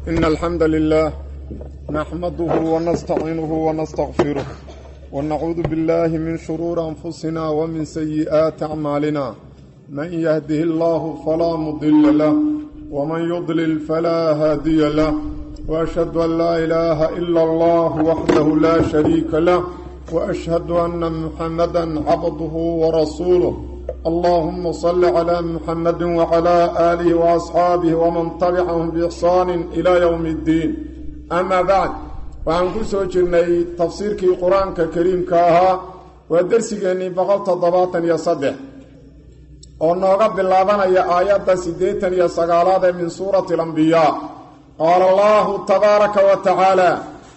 إن الحمد لله نحمده ونستعينه ونستغفره ونعوذ بالله من شرور أنفسنا ومن سيئات أعمالنا من يهده الله فلا مضل له ومن يضلل فلا هادي له وأشهد أن لا إله إلا الله وحده لا شريك له وأشهد أن محمدا عبده ورسوله اللهم صل على محمد وعلى آله وأصحابه ومن تبعهم بإحسان إلى يوم الدين أما بعد وعن كسو جرني تفسيرك قرآن كريم كاها ودرسيني بغلط ضباطا يصدح ونوغا باللابان يا آيات سيديتا يا سقالات من سورة الأنبياء قال الله تبارك وتعالى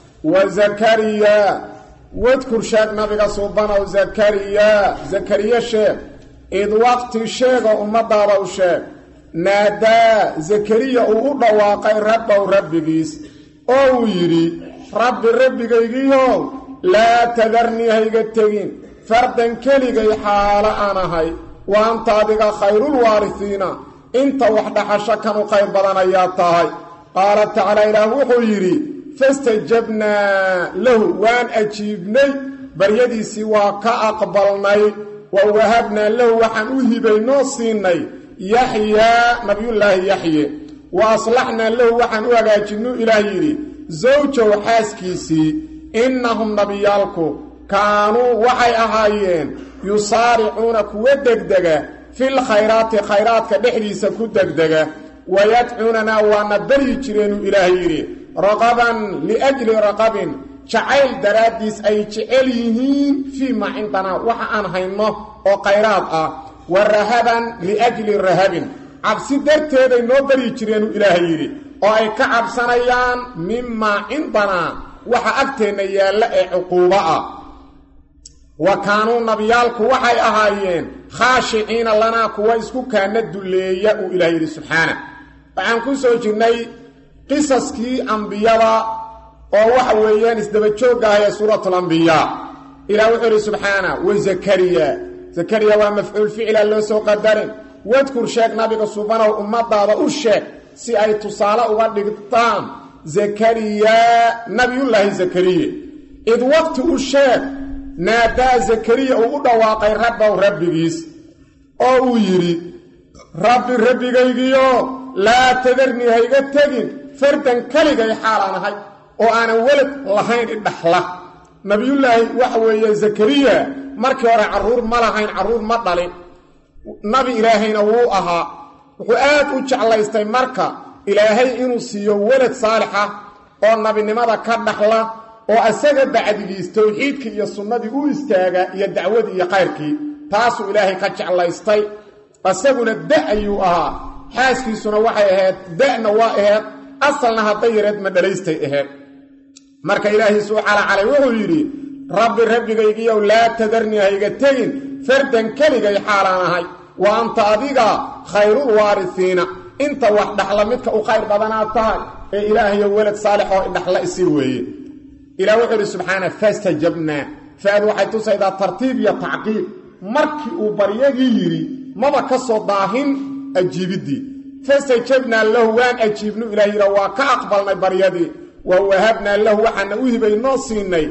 وزكريا واذكر شاك نبي صوبنا وزكريا زكريا شيخ id waqti sheega ummadaada u sheeg naadaa zakariya uu u dhawaaqay rabbow rabbigiis oo uu yidhi rabbi rabbigaygiihow laa tadarnii hayga tegin fardan keligay xaalo aan ahay wa anta adiga khayrulwaarisiina inta wax dhaxasho kan u qayr badan ayaa tahay qaala tacaala ilaah wuxuu yidhi fastajabnaa lahu waan ajiibnay baryadiisii waa ka aqbalnay wa wahabnaa lahu waxaan u hibaynoo siinay yaxyaa nabiyullaahi yaxye wa aslaxnaa lahu waxaan u hagaajinuu ilaah yidhi zawjow xaaskiisii innahum nabiyaalku kaanuu waxay ahaayeen yusaaricuuna kuwa degdega fil khayraati khayraadka dhexdiisa ku degdega wayadcuunanaa waana baryi jireenuu ilaah yidhi raqaban liajli raqabin jacayl daraaddiis ay jecel yihiin fii maa cindanaa waxa aan hayno oo khayraad ah wa rahaban liajli rahabin cabsi darteeday noo baryi jireenuu ilaahay yidhi oo ay ka cabsanayaan mimaa cindanaa waxa agteenna yaalla ee cuquubo ah wa kaanuu nabiyaalku waxay ahaayeen khaashiciina lanaa kuwa isku kaana dulleeya uu ilaah yidhi subxaana waxaan ku soo jirnay qisaskii ambiyada oo waxa weeyaan isdaba joogga ah ee suuratu lambiyaa ilaah wuxuu idhi subxaana wa zakariya zakariya waa mafcuul ficila loo soo qadarin wadkur sheeg nabiga subanow ummadaada u sheeg si ay tusaale uga dhigtaan zakariya nabiyullaahi zakariye id waqti u sheeg naadaa zakariya uu u dhawaaqay rabbow rabbigiis oo uu yidhi rabbi rabbigaygiyo laa tadarnii hayga tegin fardan keligay xaalaan ahay oo aanan welad lahayn idhaxla nabiyullaahi waxa weeye zakariya markii hore carruur ma lahayn carruur ma dhalin nabi ilaahayna wuu ahaa wuxuu aad u jeclaystay marka ilaahay inuu siiyo welad saalixa oo nabinimada ka dhaxla oo asaga bacdigiis towxiidkii iyo sunnadii u istaaga iyo dacwadii iyo khayrkii taasuu ilaahay ka jeclaystay asaguna da ayuu ahaa xaaskiisuna waxay ahayd da'na waa ahayd asalna hadday yareed ma dhalaystay ahayd marka ilaahay suu calacalay wuxuu yidhi rabbi rabbigaygiiyow laa tadarnii hayga tegin fardan keligay xaalaan ahay wa anta adiga khayrul waarisiina inta wax dhaxla midka u khayr badanaad tahay ee ilaahayo welad saalix oo idhaxla isii weeye ilah wuxuu yidhi subxaana fastajabnaa faad waxay tusaydaa tartiib iyo tacqiib markii uu baryagii yidhi maba ka soo daahin ajiibiddii fastajabnaa lahu waan ajiibnu ilah yidha waa ka aqbalnay baryadii wa wahabnaa lahu waxaana u hibay noo siinay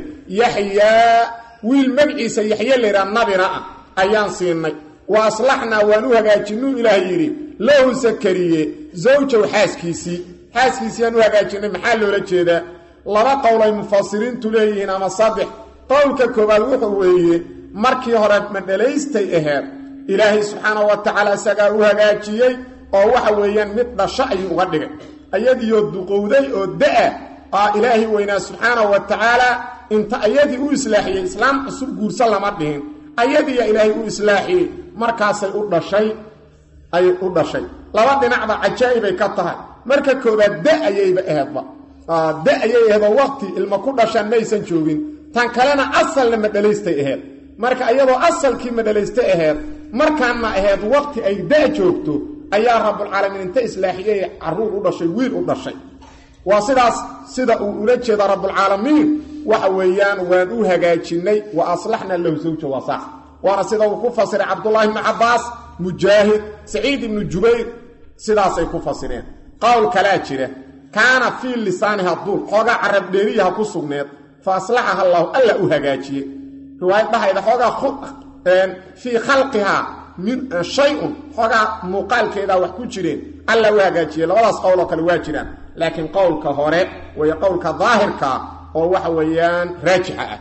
yaxyaa wiil magciisa yaxye laydhaa nabina ah ayaan siinay wa aslaxnaa waan u hagaajinuu ilaah yidhi lahu sakariye zawjow xaaskiisii xaaskiisiiyaan u hagaajinay maxaa loola jeedaa laba qowlay mufasiriintu leeyihiin ama saddex qowlka koowaad wuxuu weeye markii hore madhalaystay aheed ilaahay subxaana wa tacaala isagaa u hagaajiyey oo waxa weeyaan mid dhasho ayuu uga dhigay ayadiioo duqowday oo da-a aa ilaahay weynaa subxaana wa tacaala inta ayadii u islaaxiyey islaam cusub guursa lama dhihin ayadiiya ilaahay u islaaxiyey markaasay u dhashay ay u dhashay laba dhinacba cajaa'ibay ka tahay marka koobaad da ayayba aheedba da ayay aheedoo waqti ilma ku dhashaan maysan joogin tan kalena asalna madhalaystay aheed marka iyadoo asalkii madhalaystay aheed markaanna aheed waqti ay da joogto ayaa rabbulcaalamiin inta islaaxiyey carruur u dhashay wiil u dhashay waa sidaas sida uu ula jeeda rabbulcaalamiin waxa weeyaan waan u hagaajinnay wa aslaxnaa lahu zawja waa sax waana sida uu ku fasiray cabdullaahi ibnu cabbaas mujaahid saciid ibnu jubayr sidaasay ku fasireen qowl kalaa jira kaana fii lisaaniha duul xoogaa carab dheeriyaha ku sugneed fa aslaxaha allaahu alla u hagaajiye riwaayad dhahayda xoogaa fii khalqihaa min shay-un xoogaa muuqaalkeedaa wax ku jireen alla u hagaajiye labadaas qowl oo kale waa jiraan laakiin qowlka hore way qowlka daahirkaa oo waxa weeyaan raajixa ah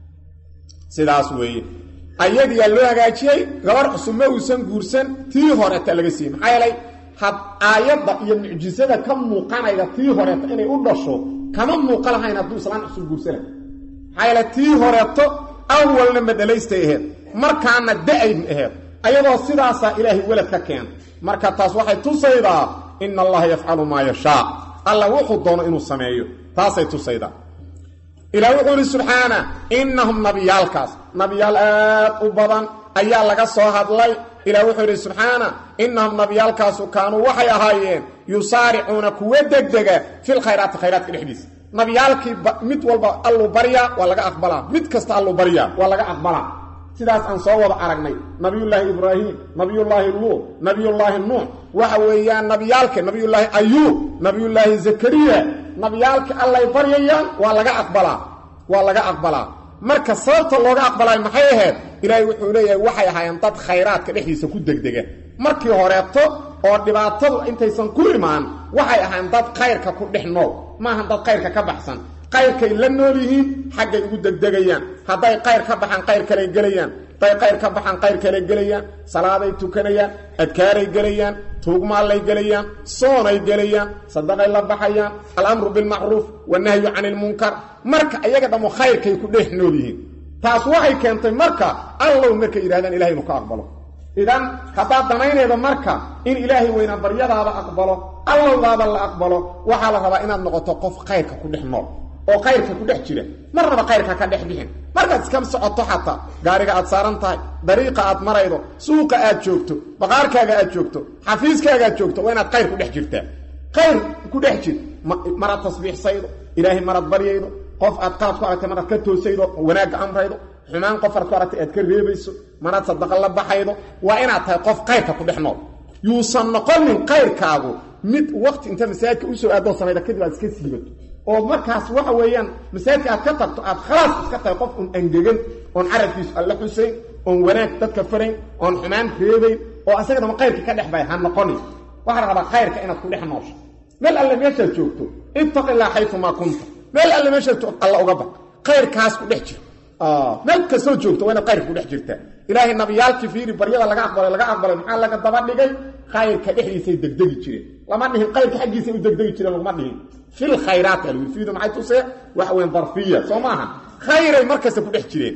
sidaas weeye ayadiyaa loo hagaajiyey gabar cusub ma uusan guursan tii horeeta laga siiyey maxaa yeelay had aayadda iyo mucjisada ka muuqanayda tii horeeto inay u dhasho kama muuqa lahayn hadduu islaan cusub guursana maxaa yeele tii horeeto awalna madhalaystay aheed markaana da-ayn aheed ayadoo sidaasaa ilaahay welad ka keena marka taas waxay tusaydaa ina allaha yafcalu maa yashaa alla wuxuu doono inuu sameeyo taasay tusaydaa ilaah wuxuu ihi subxaana innahum nabiyaalkaas nabiyaal aad u badan ayaa laga soo hadlay ilaah wuxuu yidhi subxaana innahum nabiyaalkaasu kaanuu waxay ahaayeen yusaaricuuna kuwa degdega fil khayraati khayraadka dhexdiisa nabiyaalkii mid walba alluu baryaa waa laga aqbalaa mid kasta alluu baryaa waa laga aqbalaa sidaas aan soo wada aragnay nabiyullaahi ibraahim nabiyullaahi luut nabiyullaahi nuux waxa weeyaan nabiyaalka nabiyullaahi ayuub nabiyullaahi zakariya nabiyaalka allay baryayaan waa laga aqbalaa waa laga aqbalaa marka sababta looga aqbalaayo maxay ahayd ilaahay wuxuu leeyahay waxay ahaayeen dad khayraadka dhexdiisa ku degdega markii horeeto oo dhibaatadu intaysan ku imaan waxay ahaayeen dad khayrka ku dhex nool maahan dad khayrka ka baxsan qayrkay la nool yihiin xaggay ugu degdegayaan hadday qayr ka baxaan qayr kaley gelayaan hadday qayr ka baxaan qayr kaley gelayaan salaaday tukanayaan adkaaray gelayaan tuugmaallay gelayaan soonay gelayaan sadaqay la baxayaan alamru bilmacruuf wanahyu cani ilmunkar marka iyaga dhammo khayrkay ku dhex nool yihiin taas waxay keentay marka allow markay yidhahdaan ilahay inu ka aqbalo idan haddaad danaynayda marka in ilaahay weynaa baryadaada aqbalo allowdaada la aqbalo waxaa la rabaa inaad noqoto qof khayrka ku dhex nool oo kayrka ku dhex jira marnaba kayrka ka dhex bixin markaad iska socoto xataa gaariga aad saaran tahay dariiqa aad maraydo suuqa aad joogto baqaarkaaga aad joogto xafiiskaaga aad joogto waa inaad kayr ku dhex jirtaa kayr ku dhex jir maraad tasbiixsaydo ilaahay maraad baryaydo qof aad qaad ku aragtay maraad ka toosaydo wanaagga amraydo xumaan qof aad ku aragtay aad ka reebayso maraad sadaqa la baxaydo waa inaad tahay qof kayrka ku dhex nool yuusan noqonin kayrkaagu mid waqti inta masaajidka usoo aadoo samayda kadib aad iska siibato oo markaas waxa weeyaan masaajidka aad ka tagto aad khalaas iska tahay qof un angegan oon carabkiisu alla xusayn oon wanaag dadka farayn oon xumaan reebayn oo asaga dama kayrka ka dhex bay ha noqonin waxaa la rabaa kayrka inaad ku dhex noosho meel alle meeshaad joogto ittaqi illaa xayumaa kunta meel alle meeshaad joogto alla uga baq kayrkaas ku dhex jira meel kastoo joogto waa inaad kayrka ku dhex jirtaa ilaahay nabiyaalkii fiiri baryada laga aqbalay laga aqbalay maxaa laga daba dhigay kayrka dhexdiisay degdegi jireen lama dhihin kayrka xaggiisay u degdegi jireen laguma dhihin fil khayraat alwifiidu maxay tusee waxa weyn darfiya soo maaha khayray markasta ku dhex jireen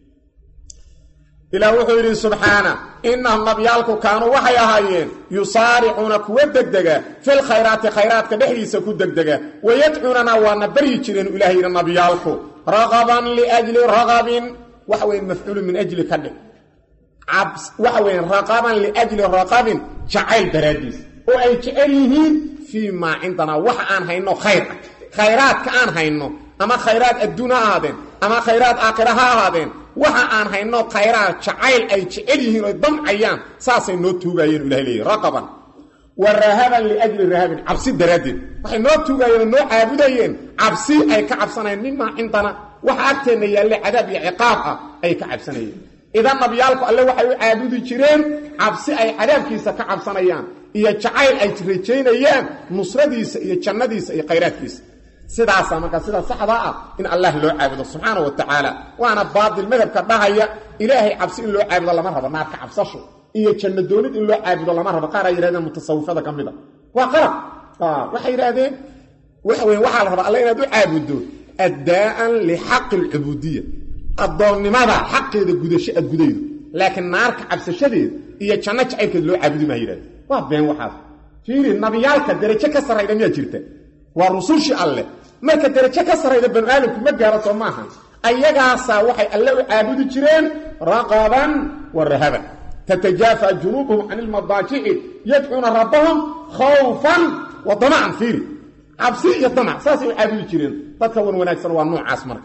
ilaah wuxuu yidhi subxaana innahum nabyaalku kaanuu waxay ahaayeen yusaaricuuna kuwa degdega fil khayraati khayraadka dhexdiisa ku degdega wayadcuunana waana baryi jireen ilaah yidhi nabyaalku raqaban liajli raqabin waxa weyn mafcuulu min ajli ka dhig waxa weyn raqaban liajli raqabin jacayl daraaddiis oo ay jecel yihiin fii maa cindanaa wax aan hayno khayr ah khayraadka aan hayno ama khayraad adduun ha ahaadeen ama khayraad aakhira ha ahaadeen waxa aan hayno khayraad jacayl ay jecel yihiin oy damcayaan saasay noo tuugaayeen ilahay leeyahy raqaban wa rahaban liajli rahabin cabsi daraaddeed waxay noo tuugaayeen oo noo caabudayeen cabsi ay ka cabsanayeen mimaa cindana waxa agteenna yaalle cadaab iyo ciqaab ah ay ka cabsanayeen idan nabiyaalku alle waxay u caabudi jireen cabsi ay cadaabkiisa ka cabsanayaan iyo jacayl ay rajaynayaan nusradiisa iyo jannadiisa iyo khayraadkiisa sidaasaa markaa sida saxda ah in allah loo caabudo subxaana wa tacaala waana baatil madhabka dhahaya ilaahay cabsi in loo caabudo lama rabo naarka cabsasho iyo janno doonid in loo caabudo lama rabo qaar ay yidhahdeen mutasawifada ka mid a waa qalab waxay yidhaahdeen waxa weya waxaa la rabaa alla inaad u caabuddo addaa'an lixaqi alcubuudiya addoonnimada xaqeeda gudasho aad gudaydo laakiin naarka cabsashadeeda iyo janno jacaylkeed loo caabudi maa yidhahde waa been waxaas fiiri nabiyaalka derajo ka sarrayda miyaa jirta waa rusushii alleh marka derajo ka sarrayda banu aadamku ma gaaro soo maaha ayagaasaa waxay alle u caabudi jireen raqaban wa rahaban tatajaafa junuubuhum can ilmadaajici yadcuuna rabbahum khawfan wa damacan fiiri cabsi iyo damac saasay u caabudi jireen dadka wan wanaagsan waa noocaas marka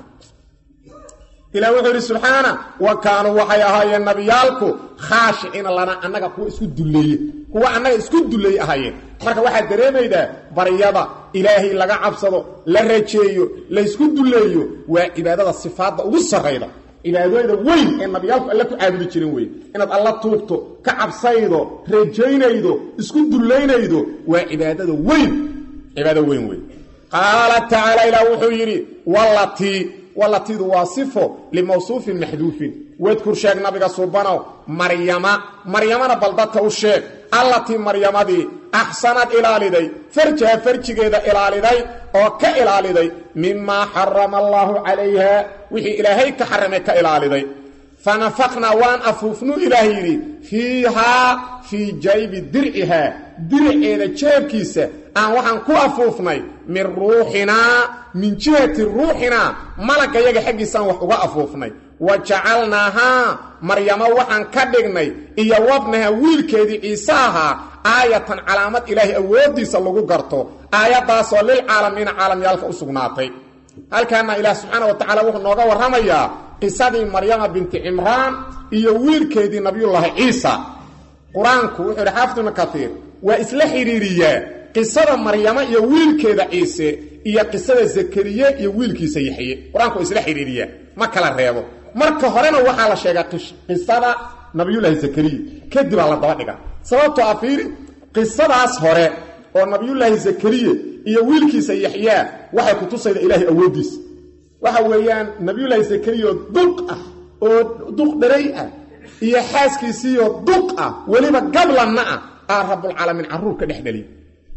ilah wuxuu yidhi subxaana wa kaanuu waxay ahaayeen nabiyaalku khaashiciina lana annaga kuwa isku dulleeye kuwa annaga isku dulleeye ahaayeen marka waxaad dareemaydaa baryada ilaahay laga cabsado la rajeeyo laysku dulleeyo waa cibaadada sifaadda ugu sarrayda cibaadooyda weyn ee nabiyaalku alle ku caabudi jirin wey inaad alla tuugto ka cabsaydo rajaynaydo isku dullaynaydo waa cibaadada weyn cibaado weyn wey qaala tacaala ilaah wuxuu yidhi wallatii wallatiidu waa sifo limawsuufin maxduufin wadkur sheeg nabiga suubanow maryama maryamana bal dadka u sheeg allatii maryamadii axsanad ilaaliday farjaha farjigeeda ilaaliday oo ka ilaaliday mimaa xarama allaahu calayha wixii ilaahay ka xaramay ka ilaaliday fanafaqnaa waan afuufnuu ilaah yidhi fiihaa fii jaybi dircihaa diriceeda jeebkiisa aan waxaan ku afuufnay min ruuxinaa min jihati ruuxinaa malagga yaga xaggiisaan wax uga afuufnay wa jacalnaahaa maryamo waxaan ka dhignay iyo wabnaha wiilkeedii ciise ahaa aayatan calaamad ilaahay awooddiisa lagu garto aayaddaasoo lilcaalamiina caalamyaalka u sugnaatay halkaana ilaah subxaana wa tacala wuxuu nooga warramayaa qisadii maryama binti cimraan iyo wiilkeedii nabiyullaahi ciisa qur-aanku wuxuu yidhi xaafid ibnu kaiir waa isla xidhiiriyaa qisada maryamo iyo wiilkeeda ciise iyo qisada zakariye iyo wiilkiisa yaxye qur-aanku waa isla xidhiiriyaa ma kala reebo marka horena waxaa la sheegaa qisada nabiyullaahi zakariya kadibaa la daba dhiga sababtoo a fiiri qisadaas hore oo nabiyullaahi zakariye iyo wiilkiisa yaxyaa waxay ku tusayda ilaahay awooddiisa waxa weeyaan nabiyullaahi zakariya oo duq ah oo duq dharay ah iyo xaaskiisiioo duq ah weliba gablanna ah aa rabbulcaalamiin carruur ka dhex dhaliy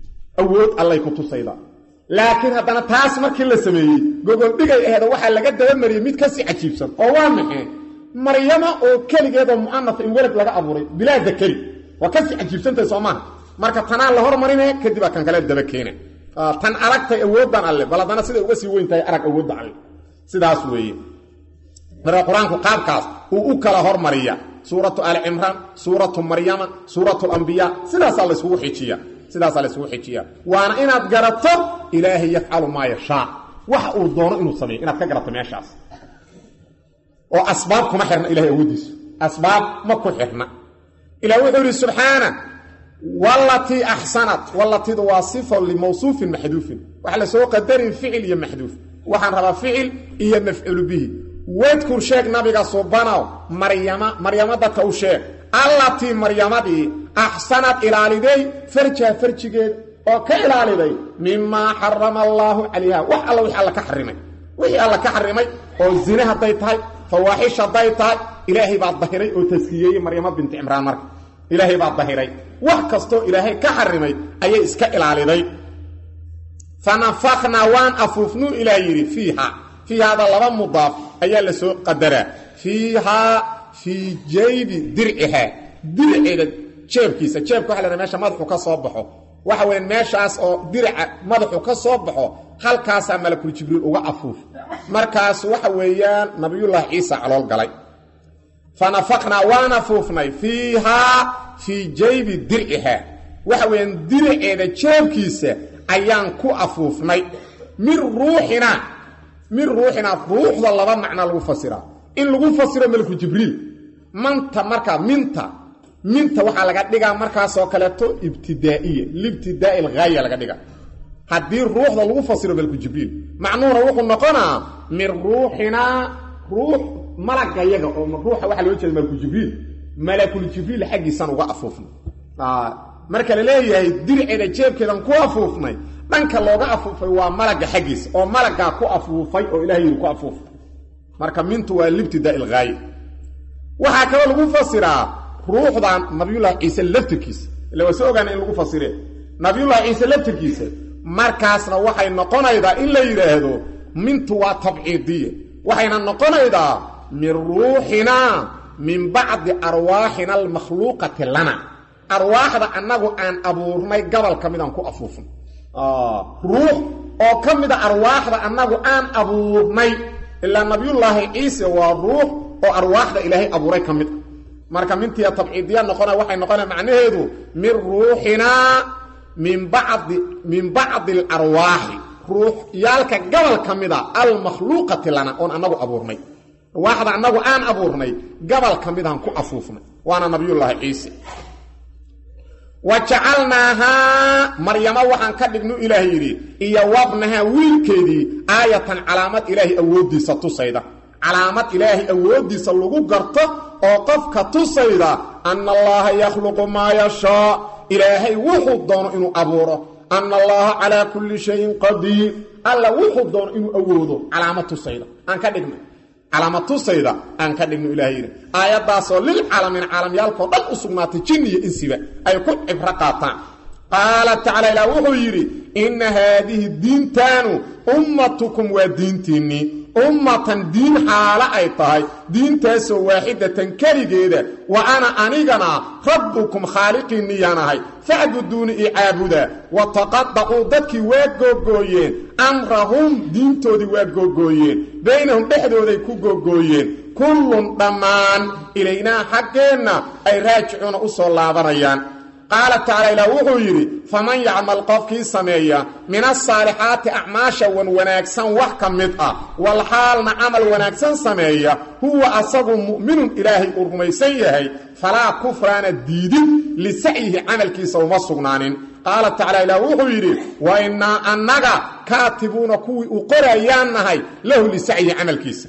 awood allay ku tusayda laakiin haddana taas markii la sameeyey gogoldhigay aheeda waxaa laga dabamariyey mid kasii cajiibsan oo waa maxay maryama oo keligeedoo mu'anafa in welad laga abuuray bilaa dakari waa kasii cajiibsantahay soo maaha marka tanaa la hormarine kadibaa kan kale daba keena tan aragtay awooddan alle bal haddana siday uga sii weyn tahay arag awoodda alle sidaas weeye marka qur-aanku qaabkaas uu u kala hormariya suuratu ali cimraan suuratu maryama suuratu lambiyaa sidaasaa layskugu xijiya sidaasaa laysugu xijiya waana inaad garato ilaahay yafcalu maa yashaa waxa uu doono inuu sameeyo inaad ka garato meeshaas oo asbaab kuma xirna ilahay awooddiisu asbaab ma ku xirna ilah wuxuu yidhi subxaana walatii axsanat walatidu waa sifa limawsuufin maxduufin waxa la soo qadarin ficil iyo maxduuf waxaan rabaa ficil iyo mafcuulu bihi wadkur sheeg nabiga subanow maryama maryamo dadka u sheeg allatii maryamadii axsanad ilaaliday farjaha farjigeed oo ka ilaaliday mimaa xarama allaahu calayha wax alla wixii alla ka xarimay wixii alla ka xarimay oo zine hadday tahay fawaaxish hadday tahay ilaahay baa dahiray oo taskiyeeyey maryamo binti cimraan marka ilaahay baa dahiray wax kastoo ilaahay ka xarimay ayay iska ilaaliday fanafaknaa waan afuufnuu ilaah yidhi fiiha fiihaada laba mudaaf ayaa la soo qadaraa fiihaa fii jaybi dircihaa dirceeda jeebkiisa jeebka waxa la meesha madaxu ka soo baxo waxa weya meeshaas oo dirica madaxu ka soo baxo halkaasaa malakul jibriil uga afuuf markaas waxa weeyaan nabiyullaahi ciisa calool galay fanafaqnaa waan afuufnay fiihaa fii jaybi dircihaa waxa weeyaan diriceeda jeebkiisa ayaan ku afuufnay min ruuxinaa min ruuxinaa ruuxda laba macna lagu fasiraa in lagu fasiro malku jibriil manta markaa minta minta waxaa laga dhigaa markaasoo kaleeto ibtidaa'iya libtidaa'i alghaaya laga dhiga haddii ruuxda lagu fasiro malku jibriil macnuhuna wuxuu noqonaa min ruuxinaa ruux malagayaga oo ruuxa waxaa loo jeeda malku jibriil malakul jibriil xaggiisaan uga afuufnay marka la leeyahay dirceeda jeebkeedan ku afuufnay dhanka looga afuufay waa malagga xaggiisa oo malaggaa ku afuufay oo ilahay yidhi ku afuufay marka mintu waa libtidaa ilghaaye waxaa kaloo lagu fasiraa ruuxdan nabiyullaahi ciise laftirkiisa illa waa soo ogaana in lagu fasiree nabiyullaahi ciise laftirkiisa markaasna waxay noqonaydaa in la yidhaahdo mintu waa tabciidiya waxayna noqonaydaa min ruuxinaa min bacdi arwaaxina almakhluuqati lana arwaaxda annagu aan abuurnay gobol ka midaan ku afuufnay ruux oo ka mida arwaaxda annagu aan abuurnay ilaa nabiyullaahi ciise waa ruux oo arwaaxda ilaahay abuuray ka mid a marka mintiya tabciidiya noqona waxay noqona macnaheedu min ruuxinaa min bacdi min bacdi alarwaaxi ruuxyaalka gobol ka mida almakhluuqati lana oon annagu abuurnay arwaaxda annagu aan abuurnay gobol ka midaan ku afuufnay waana nabiyullaahi ciise wa jacalnaahaa maryamo waxaan ka dhignu ilaah yidhi iyo wabnahaa wiilkeedii aayatan calaamad ilaahay awooddiisa tusayda calaamad ilaahay awooddiisa lagu garto oo qofka tusayda anna allaaha yakhluqu maa yashaa ilaahay wuxuu doono inuu abuuro anna allaaha calaa kulli shayin qadiir alla wuxuu doono inuu awoodo calaamad tusayda aan ka dhigna calaamad tusayda aan ka dhigno ilahay yidhi aayaddaasoo lilcaalamiin caalamyaalkao dhan u sugnaatay jin iyo insiba ay ku cibro qaataan qaala tacaala ilaah wuxuu yidhi inna haadihi diintaanu ummatukum waa diintiinnii ummatan diin xaalo ay tahay diintaasoo waaxidatan keligeeda wa ana anigana rabbukum khaaliqiinniyaan ahay facbuduuni i caabuda wa taqadacuu dadkii waa googooyeen amrahum diintoodii waa googooyeen baynahum dhexdooday ku googooyeen kullun dhammaan ilaynaa xaggeenna ay raajicuuna u soo laabanayaan qaala tacaala ilaah wuxuu yidhi faman yacmal qofkii sameeya min asaalixaati acmaasha wan wanaagsan wax ka mid ah wal xaalna camal wanaagsan sameeya huwa asagu mu'minun ilaahay uu rumaysan yahay falaa kufraana diidin lisacyihi camalkiisa uma sugnaanin qaala tacala ilaah wuxuu yidhi wa innaa annaga kaatibuuna kuwii u qorayaan nahay lahu lisacyihi camalkiisa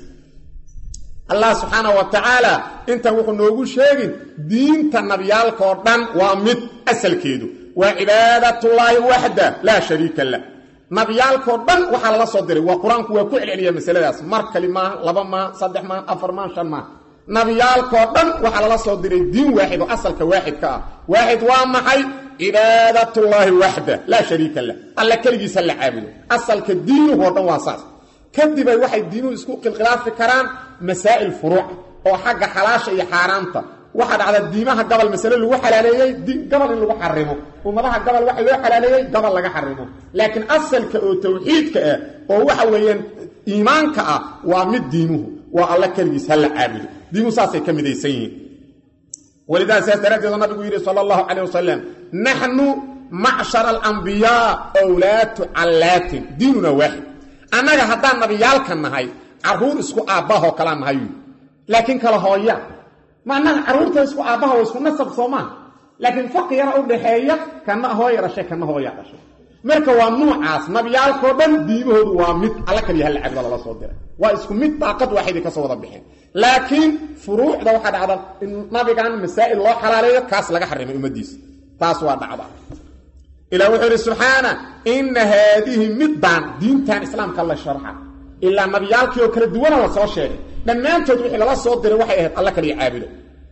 allah subxaanah wa tacaala intan wuxuu noogu sheegin diinta nabiyaalkaoo dhan waa mid asalkeedu waa cibaadatullaahi waxda laa shariika lah nabiyaalkao dhan waxaa lala soo diray waa qur-aanku waa ku celceliya masaladaas mar kali maaha laba maaha saddex maaha afar maaha shan maaha nabiyaalkao dhan waxaa lala soo diray diin waaxid oo asalka waaxidka ah waaxid waa maxay cibaadatullaahi waxda laa shariika lah alla keligiisa la caabudo asalka diinuhu oo dhan waa saas kadibay waxay diinuhu isku khilkhilaafi karaan masaa'il furuuc oo xagga xalaasha iyo xaaraamta waxaa dhacda diimaha gabal masale lagu xalaaleeyey gabal in lagu xarimo ummadaha gabal waxa loo xalaaleeyey gabal laga xarimo laakiin asalka oo tawxiidka ah oo waxa weeyaan iimaanka ah waa mid diimuhu waa alla keligiis ha la caabudo diimuhu saasay ka midaysan yihiin walidaa saas daraaddeedu nabigu yidhi sala allahu calayh wasalam naxnu macshara alambiyaa wlaatu callaatin diinuna waaxid annaga haddaan nabiyaalka nahay caruur isku aabbahoo kalaa nahay laakiin kala hooya ma annaga carruurta isku aabbaha waa isku nasab soomaa laakiin faqi yara u dhaxeeya kana hooya dhashay kana hooya dhashay marka waa nuucaas nabiyaalkao dhan diimahoodu waa mid alla kaliya halla cabdo lala soo diray waa isku mid daaqad waaxiday kasoo wada bixeen laakiin furuucda waxaa dhacda in nabigan masaa'il loo xalaaleeyo kaas laga xarimay ummaddiisa taas waa dhacda ilah wuxuu yidhi subxaana inna haadihi middaan diintan islaamka la sharxa ilaa nabiyaalkii oo kala duwana la soo sheegay dhammaantood wixii lala soo diray waxay ahayd alla kaliya caabudo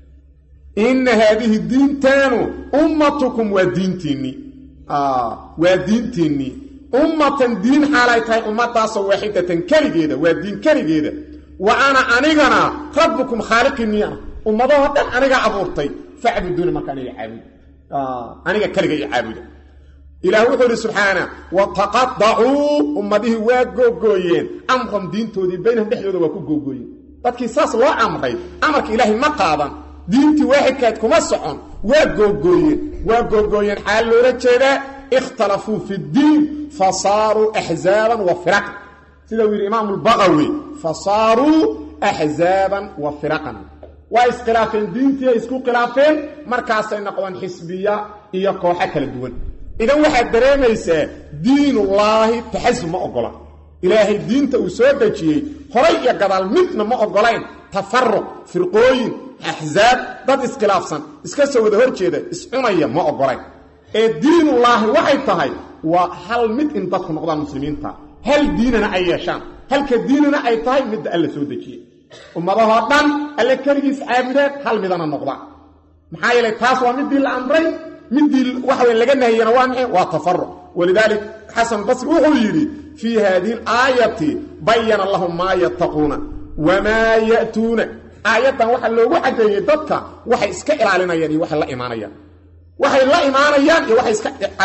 inna haadihi diintaanu ummatukum waa diintiinnii waa diintiinnii ummatan diin xaalay tahay ummadaasoo waaxidatan keligeeda waa diin keligeeda wa ana anigana rabbukum khaaliqiinii ah ummadahoo dhan aniga abuurtay facbuduuni marka aniga caabudo aniga keliga i caabuda ilaah wuxuu idhi subxaana wa taqadacuu ummadihii waa googooyeen amram diintoodii baynahum dhexdooda waa ku googooyeen dadkii saas loo amray amarka ilaahay ma qaadan diintii waaxidkaad kuma socon waa googooyeen waa googooyeen xaal loola jeedaa ikhtalafuu fi ddiin fa saaruu axzaaban wa firaqan sida uu yidhi imaamu lbaqawi fa saaruu axzaaban wa firaqan waa iskhilaafeen diintii ay isku khilaafeen markaasay noqdeen xisbiya iyo kooxo kala duwan idan waxaad dareemaysaa diinullaahi taxasub ma ogola ilaahay diinta uu soo dejiyey horay iyo gadaal midna ma ogolayn tafaruq firqooyin axsaab dad iskhilaafsan iska soo wada hor jeeda iscunaya ma ogolayn ee diinullaahi waxay tahay waa hal mid in dadku noqdaan muslimiinta hal diinana ay yeeshaan halka diinana ay tahay midda alla soo dejiyey ummadahoo dhan alle keligiis caabudeen hal midana noqdaan maxaa yeelay taas waa midii la amray midii waxa wey laga nahiyana waa maxay waa tafaruq walidaalik xasan basri wuxuu yidhi fii haadihi alaayati bayana lahum maa yattaquuna wamaa ya'tuuna aayaddan waxaa loogu caddeeyey dadka waxay iska ilaalinayaan iyo waxay la imaanayaan waxay la imaanayaan iyo waxay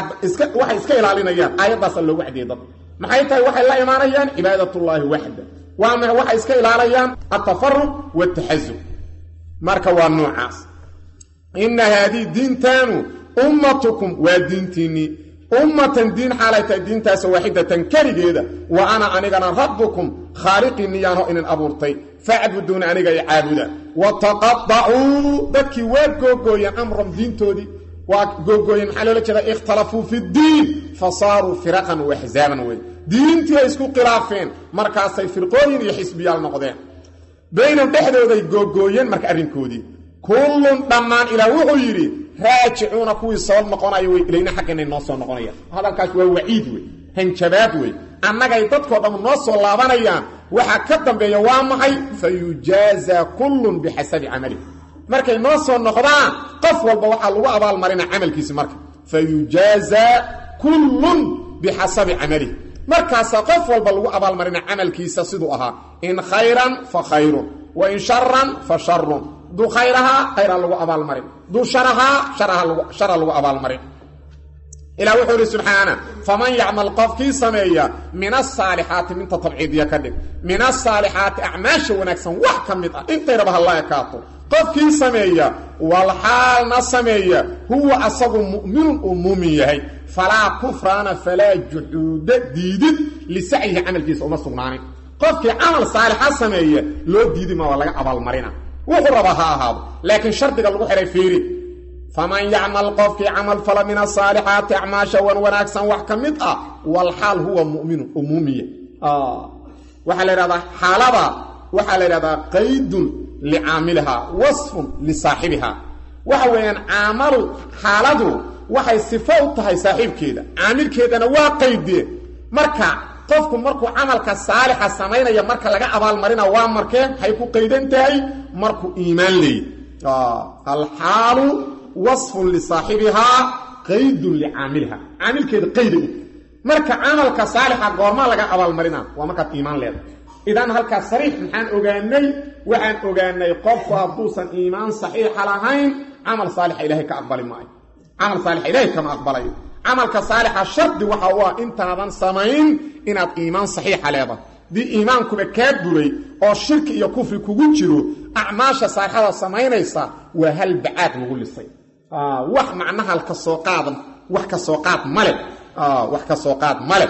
iska ilaalinayaan aayaddaasaa loogu caddeeyey dadka maxay tahay waxay la imaanayaan cibaadatullaahi waxda waa maxay waxay iska ilaalayaan altafaruq waaltaxasub marka waa noocaas inna haadihi diintaanu ummatukum waa diintiinnii ummatan diin xaalay tahay diintaasa waaxidatan keligeeda wa ana anigana rabbukum khaaliqiinniyaanho inin abuurtay facbuduuna aniga i caabuda wa taqadacuu dadkii waa googooyeen amram diintoodii waa googooyen maxaa loola jeeda ikhtalafuu fi ddiin fa saaruu firaqan waaxzaaban wey diintii ay isku khilaafeen markaasay firqooyin iyo xisbiyaal noqdeen baynahum dhexdooday googooyeen marka arrinkoodii kullun dhammaan ilaah wuxuu yidhi raajicuuna kuwii soo noqonaya wey ilayna xagganay noo soo noqonayaan hadalkaas waa waciid wey hanjabaad wey annagay dadkoo dhammu noo soo laabanayaan waxaa ka dambeeya waa maxay fa yujaazaa kullun bixasabi camalih markay noo soo noqdaan qof walba waxaa lagu abaalmarina camalkiisi marka fa yujaazaa kullun bixasabi camalih markaasaa qof walba lagu abaalmarina camalkiisa siduu ahaa in khayran fa khayrun wa in sharan fa sharun duu khayrahaa khayraa lagu abaalmarin duu sharahaa shara lagu abaalmarin ilah wuxuu ihi subxaana faman yacmal qofkii sameeya min asaalixaati minta tabciidiya ka dhig min asaalixaati acmaasha wanaagsan wax ka mid ah intayraba halla ekaato qofkii sameeya walxaalna sameeya huwa asagu mu'minun uu muumin yahay falaa kufraana falaa juxuuda diidid lisacyihi camalkiisa uma sugnaanin qofkii camal saalixa sameeya loo diidi ma waa laga abaalmarina wuxuu rabaa ha ahaado laakiin shardiga lagu xihay fiiri faman yacmal qofkii camal fala min asaalixaati acmaasha wan wanaagsan wax ka mid ah walxaal huwa muminun oo muumiya waxaa la yidhahdaa xaalada waxaa la yidhahdaa qaydun licaamilihaa wasfun lisaaxibihaa waxa weeyaan caamalu xaaladu waxay sifo u tahay saaxiibkeeda caamilkeedana waa qaydee marka qofku markuu camalka saalixa samaynaya marka laga abaalmarina waa markee hay ku qaydan tahay markuu iimaan leeyay alxaalu wasfun lisaaxibihaa qaydun licaamiliha caamilkeeda qayda u marka camalka saalixa goormaa laga abaalmarina waa markaad iimaan leedahay idan halkaas sariix maxaan ogaanay waxaan ogaanay qofku hadduusan iimaan saxiixa lahayn camal saalixa ilaahay ka aqbali maayo camal saalixa ilaahay kama aqbalayo camalka saalixa shardi waxa u ah intaadan samayn inaad iimaan saxiixa leedahay dii iimaankuba kaa buray oo shirki iyo kufri kugu jiro acmaasha saalixada samaynaysa waa hal bacaad lagu lisay wax macnaha ka soo qaadan wax ka soo qaad male wax ka soo qaad male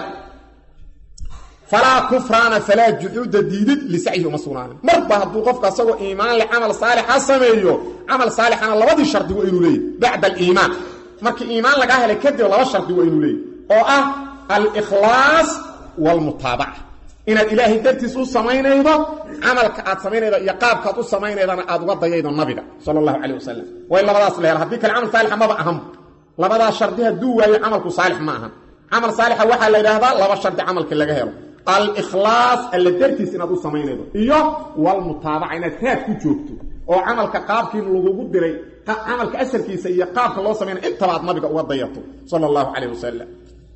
falaa kufraana falaa juxuuda diidid lisacyihi uma sugnaanin marba hadduu qofka asagoo iimaan le camal saalixa sameeyo camal saalixana labadii shardi waa inuu leeyahy bacda aliimaan markii iimaan lagaa helay kadib laba shardi waa inuu leeyahy oo ah alikhlaas waalmutaabaca inaad ilaahay dartiis u samaynaydo camalka aad samaynaydo iyo qaabkaad u samaynaydana aad uga dayaydo nabiga sala allahu calayh wasalam way labadaas la hela haddii kale camal saalixa maba ahan labadaas shardi hadduu waayo camalku saalix ma ahan camal saalixa waxaa la yidhaahdaa laba shardi camalka laga helo alikhlaas alla dartiis inaad u samaynaydo iyo walmutaabaca inaad raad ku joogto oo camalka qaabkii lagugu diray camalka asalkiisa iyo qaabka loo samaynaya intaba aad nabiga uga dayato sala allahu calayh wasalam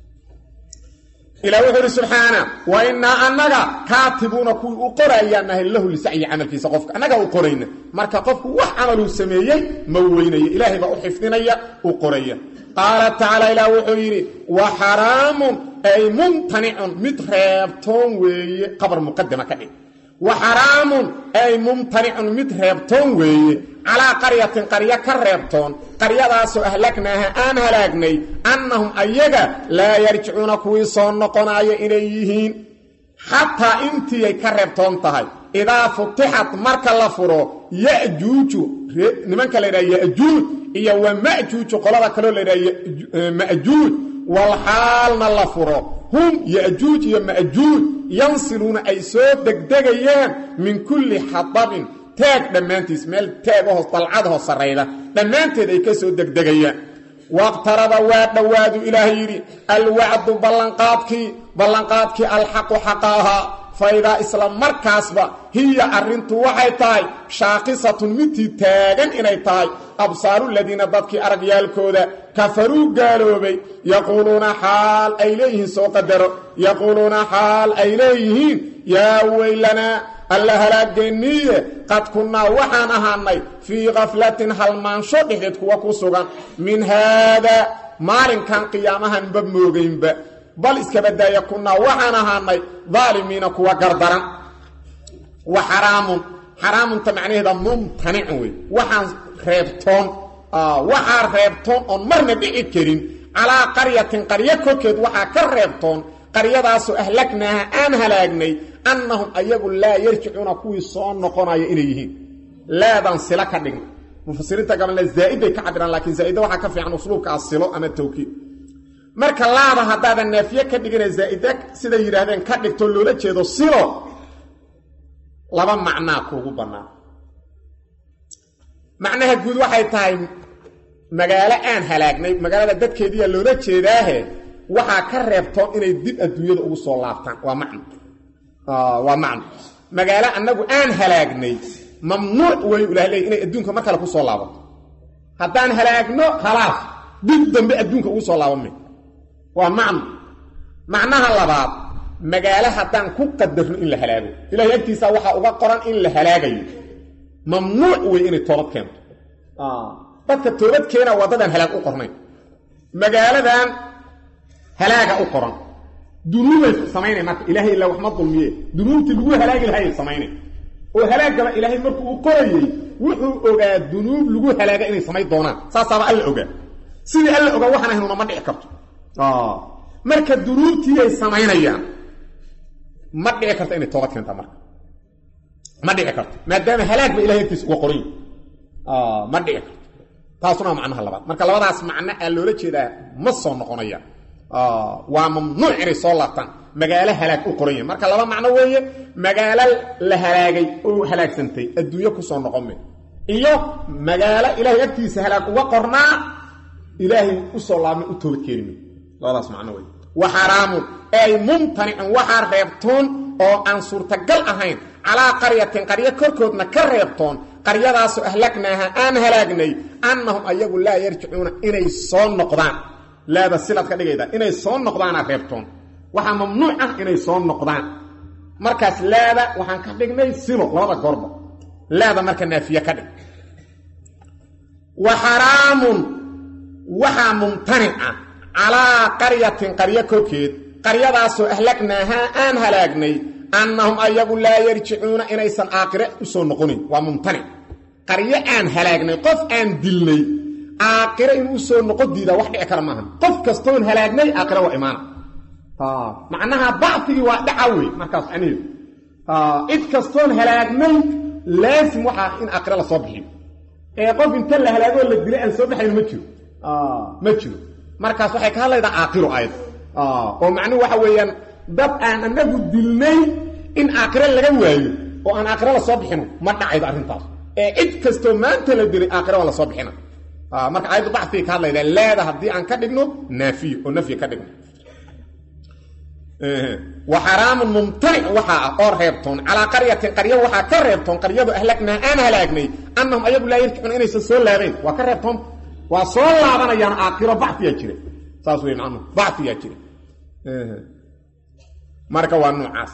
ilah wuxuu ihi subxaana wa innaa annaga kaatibuuna kuwii u qorayaan nahay lahu lisacyi camalkiisa qofka annagaa u qorayna marka qofku wax camaluu sameeyey ma weynaya ilaahay baa u xifdinaya u qoraya qaala tacaala ilaah wuxuu yidhi wa xaraamun ay mumtanicun mid reebtoon weeye qabar muqadama ka dhig wa xaraamun ay mumtanicun mid reebtoon weeye calaa qaryatin qaryo ka reebtoon qaryadaasoo ahlagnaaha aan halaagnay annahum ayaga laa yarjicuuna kuwii soo noqonaayo inay yihiin xataa intiiay ka reebtoon tahay idaa futixat marka la furo yajuuju nimanka la ydhaha yajuuj iyo wa majuuju qolada kaloo la ydhaha majuuj walxaalna la furo hum yajuuj iyo majuuj yansiluuna ay soo degdegayaan min kulli xadabin taag dhammaantiis meel taagahoo dalcadahoo sarrayda dhammaanteed ay ka soo degdegayaan waqtaraba waa dhowaadu ilaahay yidhi alwacdu ballanqaadkii ballanqaadkii alxaqu xaqa ahaa fa idaa isla markaasba hiya arrintu waxay tahay shaaqisatun midtii taagan inay tahay absaaruladiina dadkii aragyaalkooda kafaruu gaaloobay yaquuluuna xaal ay leeyihiin soo qadaro yaquuluuna xaal ay leeyihiin yaa weylanaa alla halaageenniiye qad kunnaa waxaan ahaanay fii kaflatin halmaansho dhexdeed kuwa ku sugan min haadaa maalinkan qiyaamahanba moogaynba bal iskabadaaya kunnaa waxaan ahaanay daalimiina kuwa gardaran wa xaraamun xaraamunta macnaheeda mumtanicun wey waxaan reebtoon waxaa reebtoon oon marna dhici karin calaa qaryatin qaryo korkeed waxaa ka reebtoon qaryadaasoo ahlagnaaha aan halaagnay annahum ayagu laa yarjicuuna kuwii soo noqonaya inay yihiin laadan sila ka dhigna mufasiriinta gabalna zaa'iday ka cabiraan laakiin zaa'ida waxaa ka fiican usluubka asilo ama tawkiid marka laada haddaadan naafiye ka dhigina zaa'ida siday yidhaahdeen ka dhigto loola jeedo silo laba macnaa kuugu bannaan macnaha guud waxay tahay magaalo aan halaagnay magaalada dadkeediiyaa loola jeedaahe waxaa ka reebtoon inay dib adduunyada ugu soo laabtaan waa macno waa macno magaalo annagu aan halaagnay mamnuuc way ilaha leey inay adduunka mar kale ku soo laabato haddaan halaagno khalaas dib dambe adduunka ugu soo laabanmay waa macno macnaha labaad magaalo haddaan ku qadarno in la halaago ilahay agtiisaa waxaa uga qoran in la halaagayo mamnuuc wey inay toobad keento dadka toobad keena waa dadaan halaag u qornayn magaaladan halaaga u qoran dunuubay samaynay marka ilaahay ilaa waxma dulmiye dunuubtii lagu halaagi lahaayay samaynay oo halaagaba ilaahay markuu u qorayey wuxuu ogaa dunuub lagu halaaga inay samayn doonaan saasaaba alla ogaa sidii alla ogaa waxaan ahaynuna ma dhici karto marka dunuubtiiyay samaynayaan ma dhici karto inay toobad keentaa marka ma dhici karto maadaama halaag ba ilahay agtiisa uga qoray ma dhici karto taasuna waa macnaha labaad marka labadaas macno aa loola jeedaa ma soo noqonaya waa mamnuuc inay soo laabtaan magaalo halaag u qoran yahay marka laba macno weeye magaalo la halaagay oo halaagsantay adduunyo kusoo noqon me iyo magaalo ilaahay agtiisa halaag uga qornaa ilaahay usoo laabmay u toobad keeni me labadaas macno weye wa xaraamun ay mumtanicun waxaa reebtoon oo aan suurtagal ahayn calaa qaryatin qaryo korkoodna ka reebtoon qaryadaasoo ahlagnaaha aan halaagnay annahum ayagu laa yarjicuuna inay soo noqdaan laada silaad ka dhigayda inay soo noqdaana reebtoon waxaa mamnuuc ah inay soo noqdaan markaas laada waxaan ka dhignay silo labada goorba laada marka naafiye ka dhig wa xaraamun waxaa mumtanic ah calaa qaryatin qaryo korkeed qaryadaasoo ahlagnaahaa aan halaagnay annahum ayagu laa yarjicuuna inaysan aakhire u soo noqonin waa mumtanic qaryo aan halaagnay qof aan dilnay aakhire inuu usoo noqon diidaa wax dhici kara maaha qof kastoon halaagnay aakhire waa imaana macnaha bacfigii waa dhaca wey markaas macnaheedu cid kastoon halaagnay laasim waxaa in aakhire lasoo bixiyo ee qof inta la halaagoo la dilay aan soo baxayn ma jiro ma jiro markaas waxay ka hadlaydaa aakhiro ayad oo macnuhu waxa weeyaan dad aan anagu dilnay in aakhire laga waayo oo aan aakhire lasoo bixino ma dhacaydo arrintaas ee cid kastoo maanta la dilay aakhire waa lasoo bixina marka aayaddu bacfiga ka hadlayda leeda haddii aan ka dhigno naafiyo oo nafyi ka dhigno wa xaraamun mumtanic waxaa ah oo reebtoon calaa qaryatin qaryo waxaa ka reebtoon qaryadu ahlagnaa aan halaagnay annahum ayagu laa yarjicuuna inaysan soo laabayn waa ka reebtoon waa soo laabanayaan aakhiro bacfiyaa jira saas wey macnuhu bacfiyaa jira marka waa noocaas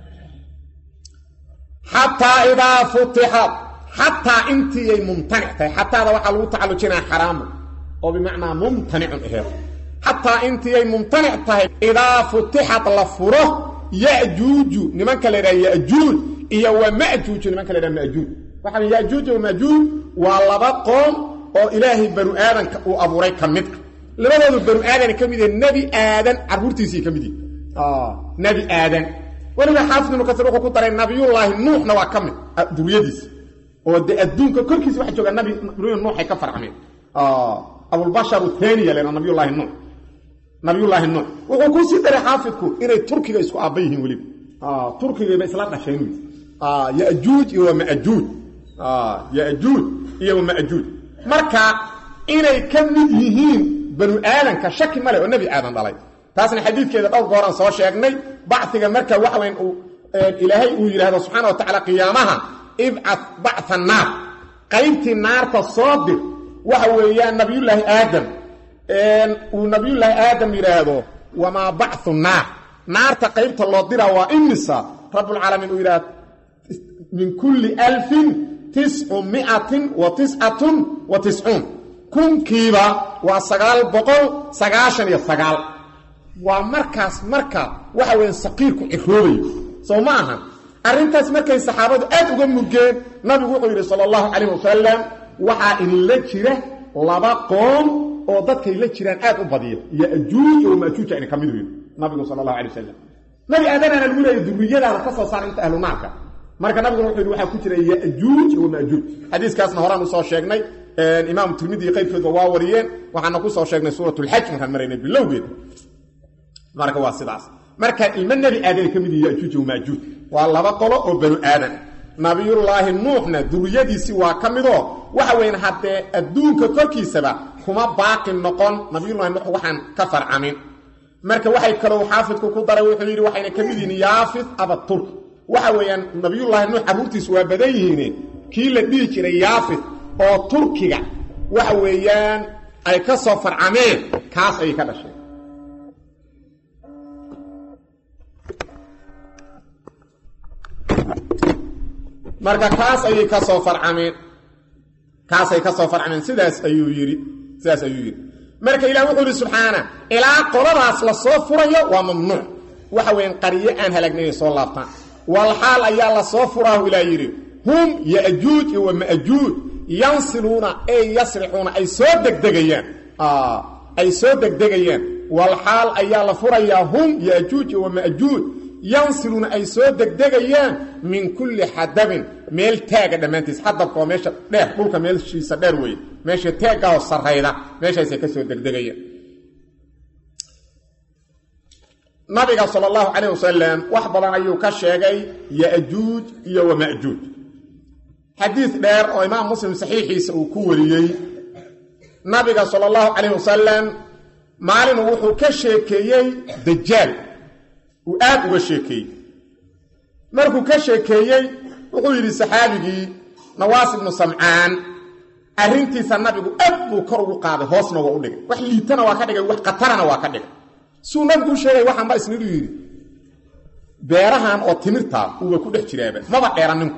xataa idaa futixat xataa intiiyay mumtanic tahay xataada waxaa lagu tacallujinaa xaraamu oo bimacnaa mumtanicun aheed xataa intiiyay mumtanic tahay idaa futixad la furo yajuuju nimanka la yidhaha yajuuj iyo wa majuuju nimanka la yidhaha majuuj waxaa yajuuj wa majuuj waa laba qoom oo ilaahay banu aadanka uu abuuray ka mid a labadoodu banu aadan ka mid yahe nebi aadan carruurtiisii ka mid yihi nebi aadan weliba xaafid ibnu kasiir wuxuu ku daray nabiyullaahi nuuxna waa ka mid duriyadiisa oo de adduunka korkiisa waxa jooga nabi nuuxay ka farcmeen abulbashar thaniya lena nabiyullaahi nuux nabiyullaahi nuux wuxuu ku sii daray xaafidku inay turkiga isku aabba yihiin weliba turkigayba isla dhasheen yajuuj iyo wa majuuj yajuuj iyo wa majuuj marka inay ka mid yihiin banu aadanka shaki male oo nebi aadan dhalay taasna xadiidkeeda dhowr gooraan soo sheegnay bacfiga marka waxaweyn uu ilaahay uu yidhaahdo subxaana wa tacaala qiyaamaha ibcad bactha naar qaybtii naarta soo dir waxa weeyaan nabiyullaahi aadam uu nabiyullaahi aadam yidhaahdo wamaa bacthu naar naarta qaybta loo diraa waa imisa rabbulcaalamiin uu yidhahdo min kulli alfin tiscu miatin wa tiscatun wa tiscuun kunkiiba waa sagaal boqol sagaashan iyo sagaal waa markaas marka waxa weya saqiirku ciroobayo soo ma aha arrintaas markay saxaabadu aad uga murgeen nabigu wuxuu yidhi sala allahu calayh wasalam waxaa idinla jira laba qoom oo dadkay la jiraan aad u badiya yajuuj oo majuuja ina ka mid weyn nabigu sala allahu alay wasalam nabi aadanaana lagu leeya duriyadaada ka soo saara inta ahlu naarka marka nabiguna wuxuu yidhi waxaa ku jira yajuuj wa majuuj xadiiskaasna horaan usoo sheegnay imaamu tirmidi iyo qayrkoodba waa wariyeen waxaana ku soo sheegnay suuratulxaj markaan maraynay bilowgeeda marka waa sidaas marka ilmo nebi aadan ka mid yihi yajuuj wamaajuuj waa laba qolo oo banu aadan nabiyullaahi nuuxna duriyadiisii waa ka midoo waxa weyn haddee adduunka korkiisaba kuma baaqi noqon nabiyullahi nuux waxaan ka farcamin marka waxay kaloo xaafidku ku daray wuxuu yidhi waxayna ka mid yihiin yaafid abaturk waxa weeyaan nabiyullaahi nuux carruurtiisu waa badan yihiin kii la dhihi jiray yaafid oo turkiga waxa weeyaan ay ka soo farcameen kaas ayay ka dhasheen marka kaas ayay ka soo farcameen kaasay ka soo farcameen sidaas ayuu yidhi sidaas ayuu yidhi marka ilah wuxuu yidhi subxaana ilaa qoladaas la soo furayo waa mamnuuc waxa weyan qaryo aan halaagnaynay soo laabtaan walxaal ayaa la soo furaahu ilaa yidhi hum yajuuj iyo wama'juuj yansiluuna ey yasricuuna ay soo degdegayaan ay soo degdegayaan walxaal ayaa la furayaa hum yajuuj iyo wama'juuj yansiluuna ay soo degdegayaan min kulli xadabin meel taaga dhammaantiis xadabka waa meesha dheer dhulka meeshiisa dheer weeye meesha taaggaoo sarrayda meeshaasay ka soo degdegayaan nabiga sal allahu calayh wasalam wax badan ayuu ka sheegay yajuuj iyo wama'juuj xadiid dheer oo imaam muslim saxiixiisa uu ku wariyey nabiga sala allahu calayh wasalam maalinu wuxuu ka sheekeeyey dajaal uu aad uga sheekeeyey markuu ka sheekeeyey wuxuu yidhi saxaabigii nawaas ibnu samcaan arrintiisa nabigu aad buu kor ugu qaaday hoosna waa u dhigay wax liitana waa ka dhigay wax khatarana waa ka dhigay suu nabigu u sheegay waxaanba isnidu yidhi beerahan oo timirtaa uuba ku dhex jiraaba maba dheera ninku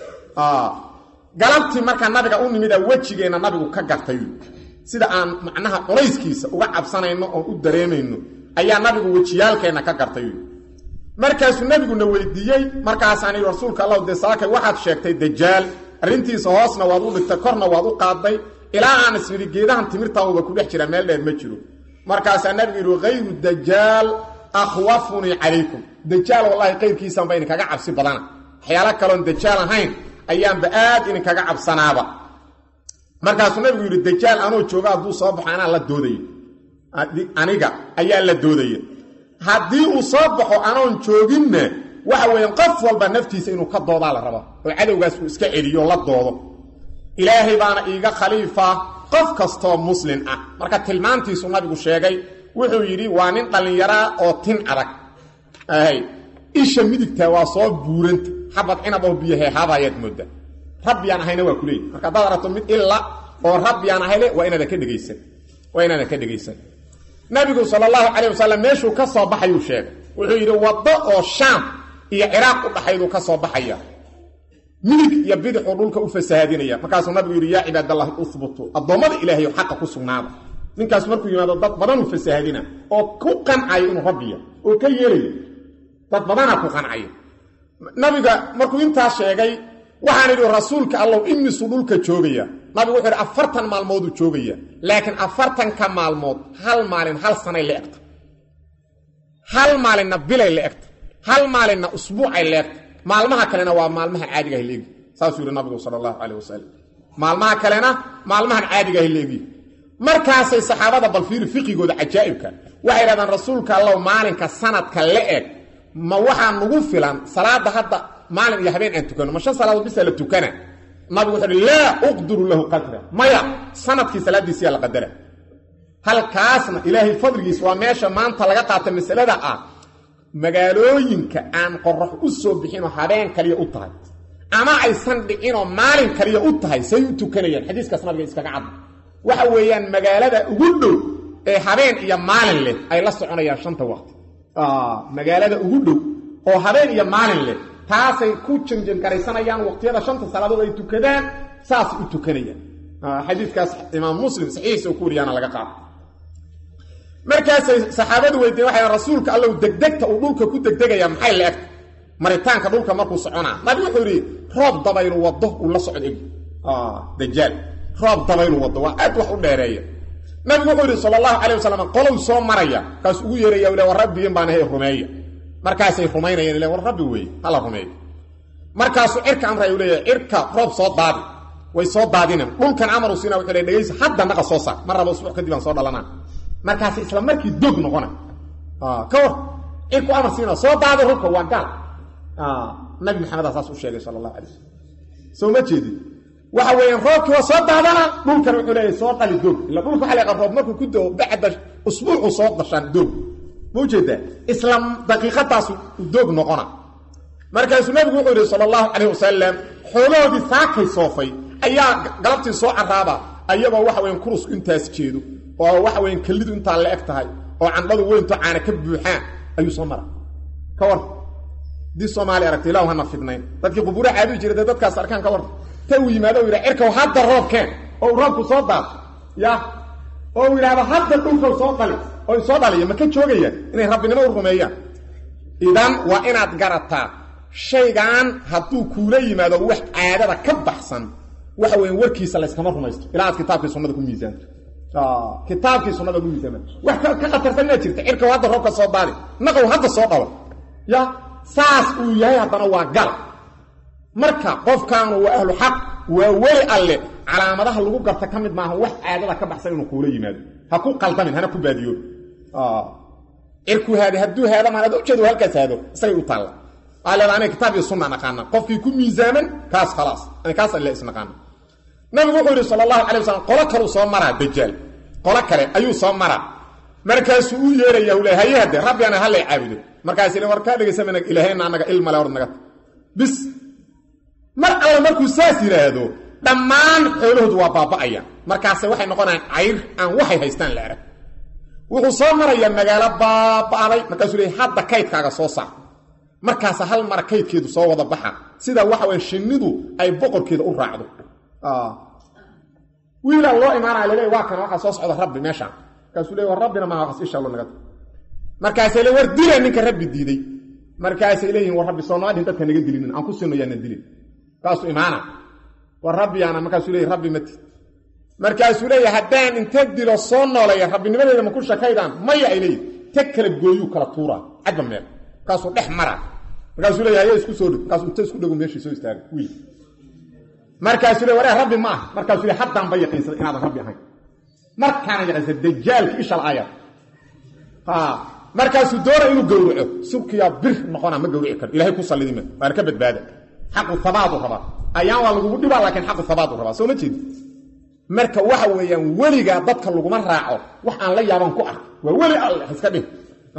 galabtii markaa nabiga u nimida wejigeenna nabigu ka gartay sida aan macnaha culayskiisa uga cabsanayno oon u dareemayno ayaa nabigu wejiyaalkeenna ka gartay markaasuu nabiguna weydiiyey markaasaan yidhi rasuulka allahu dee saakay waxaad sheegtay dajaal arrintiisa hoosna waad u dhigtay korna waad u qaaday ilaa aan isnidhi geedahan timirtaauba ku dhex jira meel dheer ma jiro markaasaa nabigu yidhi hayru dajaal akhwafunii calaykum dajaal wallahi qayrkiisanba idinkaga cabsi badana waxyaalo kaloon dajaal ahayn ayaanba aad idinkaga cabsanaaba markaasuu nabigu yidhi dajaal anoo jooga hadduu soo baxo anaa la doodaya aniga ayaa la doodaya haddii uu soo baxo anoon jooginna waxa weeyaan qof walba naftiisa inuu ka doodaa la raba oo cadowgaas uu iska celiyo la doodo ilaahay baana iiga khaliifa qof kastoo muslin ah marka tilmaantiisu nabigu sheegay wuxuu yidhi waa nin dhallinyaraa oo tin adag isha midigtaa waa soo buuranta xabad cinab oo biyo heehaabayaad mooda rabbiyaan ahayna waa kuleeyi marka haddaad aragto mid ila oo rabbiyaan ahayle waa inaadan ka dhegaysan waa inaadan ka dhegaysan nabigu sal allahu calayh wasalam meeshuu ka soo baxayuu sheegay wuxuu yidhi waddo oo shaam iyo ciraaq u dhaxayduu ka soo baxaya midig iyo bidixuu dhulka u fasahaadinaya markaasuu nabigu yidhi yaa cibaadallahi uhbutuu addoommada ilaahayo xaqa ku sugnaada ninkaas markuu yimaado dad badanuu fasahaadina oo ku qancaya inuu rabbiya oo ka yeelaya dad badanaa ku qancaya nabiga markuu intaas sheegay waxaan idhi rasuulka allow imisuu dhulka joogaya nabigu wuxuu yidhi afartan maalmooduu joogaya laakiin afartanka maalmood hal maalin hal sanay la egta hal maalinna bilay la egta hal maalinna usbuucay la egta maalmaha kalena waa maalmaha caadigaha leegi saasuu yidhi nabigu sala allahu calayh wasalam maalmaha kalena maalmahan caadigaha leegi markaasay saxaabada balfiiri fiqigooda cajaa'ibka waxay idhahdaan rasuulka allow maalinka sanadka la eg ma waxaa nugu filan salaada hadda maalin iyo habeen aan tukano ma shan salaadood bisa la tukana nabigu wuxuu uhi laa uqdiru lahu qadra maya sanadkii salaaddiisiyaa la qadara halkaasna ilaahay fadligiis waa meesha maanta laga qaata masalada ah magaalooyinka aan qorax u soo bixinoo habeen kaliya u tahay ama aysan dhicinoo maalin kaliya u tahay say u tukanayaan xadiiskaas nabiga iskaga cadda waxa weeyaan magaalada ugu dhow ee habeen iyo maalin leh ay la soconayaan shanta waqti magaalada ugu dhow oo habeen iyo maalin leh taasay ku janjangaraysanayaan waqtiyada shanta salaadood ay tukadaan saasay u tukanayaan xadiikaas imaam muslim saxiixiisa ku wariyaana laga qaado markaasay saxaabadu weydiyen waxay rasuulka allow degdegta uu dhulka ku degdegaya maxay la egta maritaanka dhulka markuu soconaa nabi wuxuu yidhi roob dabaylu wado uu la socod egi dajaal roob dabaylu wado waa aad wax u dheereeya nabigu wuxuu yidhi sala allahu calay wasalam qolow soo maraya kaas ugu yeeraya le war rabbiyin baan ahay rumeeya markaasay rumaynayeen le war rabbi weeye hala rumeeyo markaasuu cirka amraya u leeyahay cirka roob soo daadi way soo daadineen dhulkan amaru siina wuxuu le dhegaysa hadda naqa soo saar mar raba usbuuc kadib aan soo dhalanaa markaas isla markii doog noqona ka war cirku amar siina soo daada dhulka waa gaal nabi maxamedaa saas u sheegay sala allahu alay wasalam soo ma jeedin waxa weeyaan roobkii waa soo daadana dhulkan wuxuu leeyahay soo dhali doog ila dhulka waxa la roob markuu ku doo bacda usbuucu soo dashaan doog ma ujeedaa isla daqiiqadaas doog noqona markaasuu nabigu wuxuu yihi sala allahu calayh wasalam xoolahoodii saakay soofay ayaa galabtii soo caraaba ayagoo waxa weyan kurusku intaas jeedo oo waxa weyan kellidu intaa la eg tahay oo candhadu weynto caana ka buuxaan ayuu soo mara ka war haddii soomaali aragta ilahu hana fidnayn dadkii qubuura caabudi jiray dee dadkaas arkaan ka war ta uu yimaado u yidha cirkaw hadda roobkeen oo uu roobku soo daado ya oo uu yidhaahdo hadda dhulkaw soo dhali oo soo dhaliya ma ka joogayaan inay rabbinimo u rumeeyaan idan waa inaad garataa shaygan hadduu kuula yimaado wax caadada ka baxsan waxa weya warkiisa layskama rumaysto ilaa aad kitaabkii sunnada ku miisaanto kitaabkii sunnada ku miisaama wax ka khatarsan inaa jirta cirkaw hadda roobka soo daadi naqow hadda soo dhawa ya saas uu yahay haddana waa gal marka qofkaanu waa ahlu xaq waa weli alle calaamadaha lagu garta ka mid maaha wax caadada ka baxsan inuu kuula yimaado ha ku qaldamin hana ku baadiyoobi cirku haade hadduu haadamaan ad ujeedo halkaas haado isagay u taalla waa leeda aniga kitaab iyo sunna naqaana qofkii ku miisaaman kaas khalaas kaas alle isnaqaana nabigu wuxuu yidhi sala allahu calay wasalam qolo kaleu soo maraa dajaal qolo kale ayuu soo maraa markaasuu u yeeraya u le haye hadde rabbi ana hallay caabudo markaas le war kaa dhegaysamana ilaahayna anaga ilmale or naga bis mar alle markuu saas yidhaahdo dhammaan xoolahoodu waa baaba'aya markaase waxay noqonayaan cayr aan waxay haystaan la arag wuxuu soo marayaa magaalo baaba'day markaasuu leey hadda kaydkaaga soo saar markaasa hal mara kaydkeedu soo wada baxa sida waxa waya shinnidu ay boqorkeeda u raacdo wiilaa loo imaanaya laleey waa kana waxaa soo socda rabbi meeshaan markaasuu le war rabbina maa waxas ishallo naga markaasay le war dila ninka rabbi diiday markaasay leeyihin war rabbi soomaadhin dadka naga dilinin aan ku sino yaana dilin kaasuu imaana war rabbiyaana markaasuu leey rabbi mati markaasuu leeya haddaan inta dilo soo noolaya rabbinimadeeda ma ku shakaydaan maya ay leeyihin ta kala gooyuu kala tuuraa cagga meel markaasuu dhex mara markaasuu leeya haya isku soo dhig markaasuu inta isku dhego meeshii soo istaaga wiil markaasuu le waree rabbi ma ah markaasuu le haddaanba yaqiinsada inaadan rabbi ahayn markaana yaqiinsada dajaalki ishal aayad markaasuu doona inuu gowraco subkiyaa bir noqona ma gowrici karo ilahay ku sallidima waana ka badbaada xaqu habaadu rabaa ayaan waa lagugu dhibaa laakiin xaqu habaadu rabaa soo ma jeedi marka waxa weeyaan weligaa dadka laguma raaco wax aan la yaaban ku ark waa weli alle iska dhih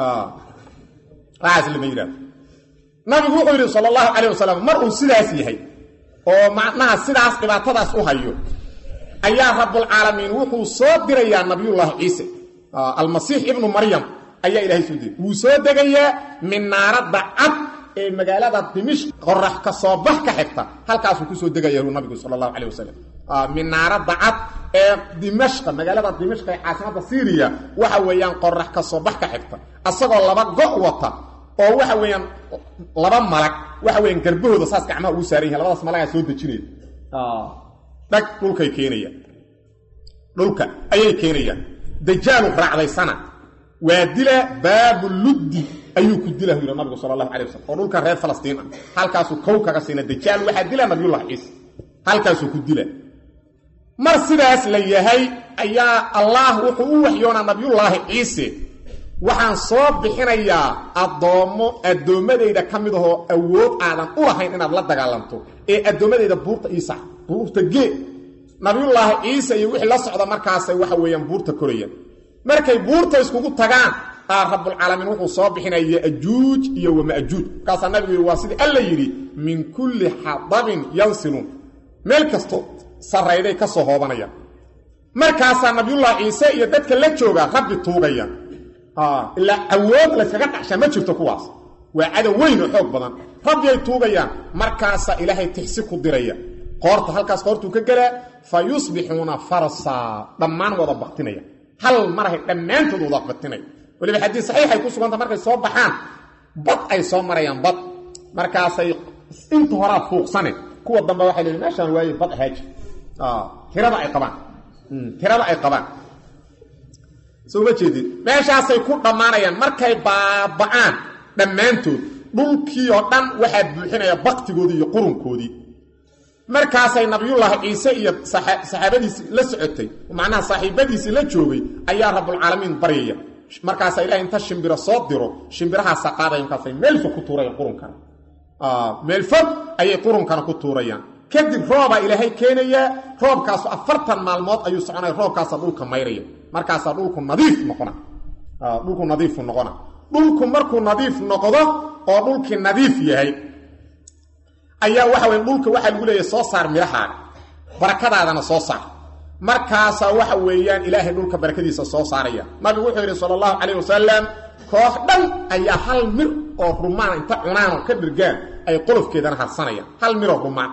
waxaas lama yidhahdo nabigu wuxuu yidhi sala allahu calayh wasalam mar uu sidaas yahay oo macnaha sidaas dhibaatadaas u hayo ayaa rabbulcaalamiin wuxuu soo dirayaa nabiyullaahi ciise almasiix ibnu maryam ayaa ilahay soo diray wuu soo degayaa minaaradda cad ee magaalada dimishq qorax ka soo bax ka xigta halkaasuu kusoo degaya nabigu sala allahu calayh wasalam minaaradda cad ee dimashqa magaalada dimashq ee caasimadda syriya waxa weeyaan qorax ka soo bax ka xigta asagoo laba go' wata oo waxa weeyaan laba malag waxa weeyaan garbahooda saas gacmaha ugu saaran yahay labadaas malagaa soo dejinaya dhag dhulkay keenayaan dhulka ayay keenayaan dajaalu raacdaysana waa dila baabuluddi ayuu ku dila yidhi nabigu sala allahu calay wasalam oo dhulka reer falastiin ah halkaasuu kow kaga siina dajaal waxaa dila nabiyullahi ciise halkaasuu ku dila mar sidaas la yahay ayaa allaah wuxuu u waxyoonaa nabiyullaahi ciise waxaan soo bixinayaa addoommo addoommadayda ka mid ahoo awood aadan u lahayn inaad la dagaalanto ee addoommadayda buurta iisa buurta gee nabiyullaahi ciise iyo wixii la socda markaasay waxa weeyaan buurta korayaan markay buurta iskugu tagaan aa rabbulcaalamiin wuxuu soo bixinaya ya'juuj iyo wama'juuj markaasaa nabigu yidhi waa sidii alla yidhi min kulli xadabin yansiluun meel kasto sarrayday ka soo hoobanayaan markaasaa nabiyullaahi ciise iyo dadka la jooga rabbi tuugaya ilaa awood layskaga dhacshaa ma jirto kuwaas waa cadow weyn oo xoog badan rabbi ay tuugayaan markaasaa ilaahay tixsi ku diraya qoorta halkaas qoortuu ka gelaa fa yusbixuuna farsaa dhammaan wada baktinaya hal marahay dhammaantood wada baktinaya waliba xadiis saxiixay ku suganta markay soo baxaan bad ay soo marayaan bad markaasay inta horaa fuuqsane kuwa dambe waxay leeyiin meeshaan waaye bad ahaaji tirada ay qabaan tirada ay qabaan soo ma jeedin meeshaasay ku dhammaanayaan markay baaba'aan dhammaantood dhulkii oo dhan waxaa buuxinaya baktigoodii iyo qurunkoodii markaasay nabiyullaahi ciise iyo saxaabadiisii la socotay macnaha saaxiibadiisii la joogay ayaa rabbulcaalamiin baryaya markaasaa ilahay inta shimbiro soo diro shimbirahaasa qaadaya markaasay meel fog ku tuurayan qurunkana meel fog ayay qurunkana ku tuurayaan kadib roobaa ilaahay keenayaa roobkaasu afartan maalmood ayuu soconaya roobkaasaa dhulka mayraya markaasaa dhulku nadiif noqona dhulku nadiifu noqona dhulku markuu nadiif noqdo oo dhulkii nadiif yahay ayaa waxa weye dhulka waxaa lagu leeyahay soo saar midhahaaga barakadaadana soo saar markaasaa waxa weeyaan ilaahay dhulka barakadiisa soo saaraya nabigu wuxuu yidhi sala allahu calayh wasalam koox dhan ayaa hal mir oo rumaan inta cunaanoo ka dhirgaan ay qolofkeedana harsanayaan hal miroo rumaan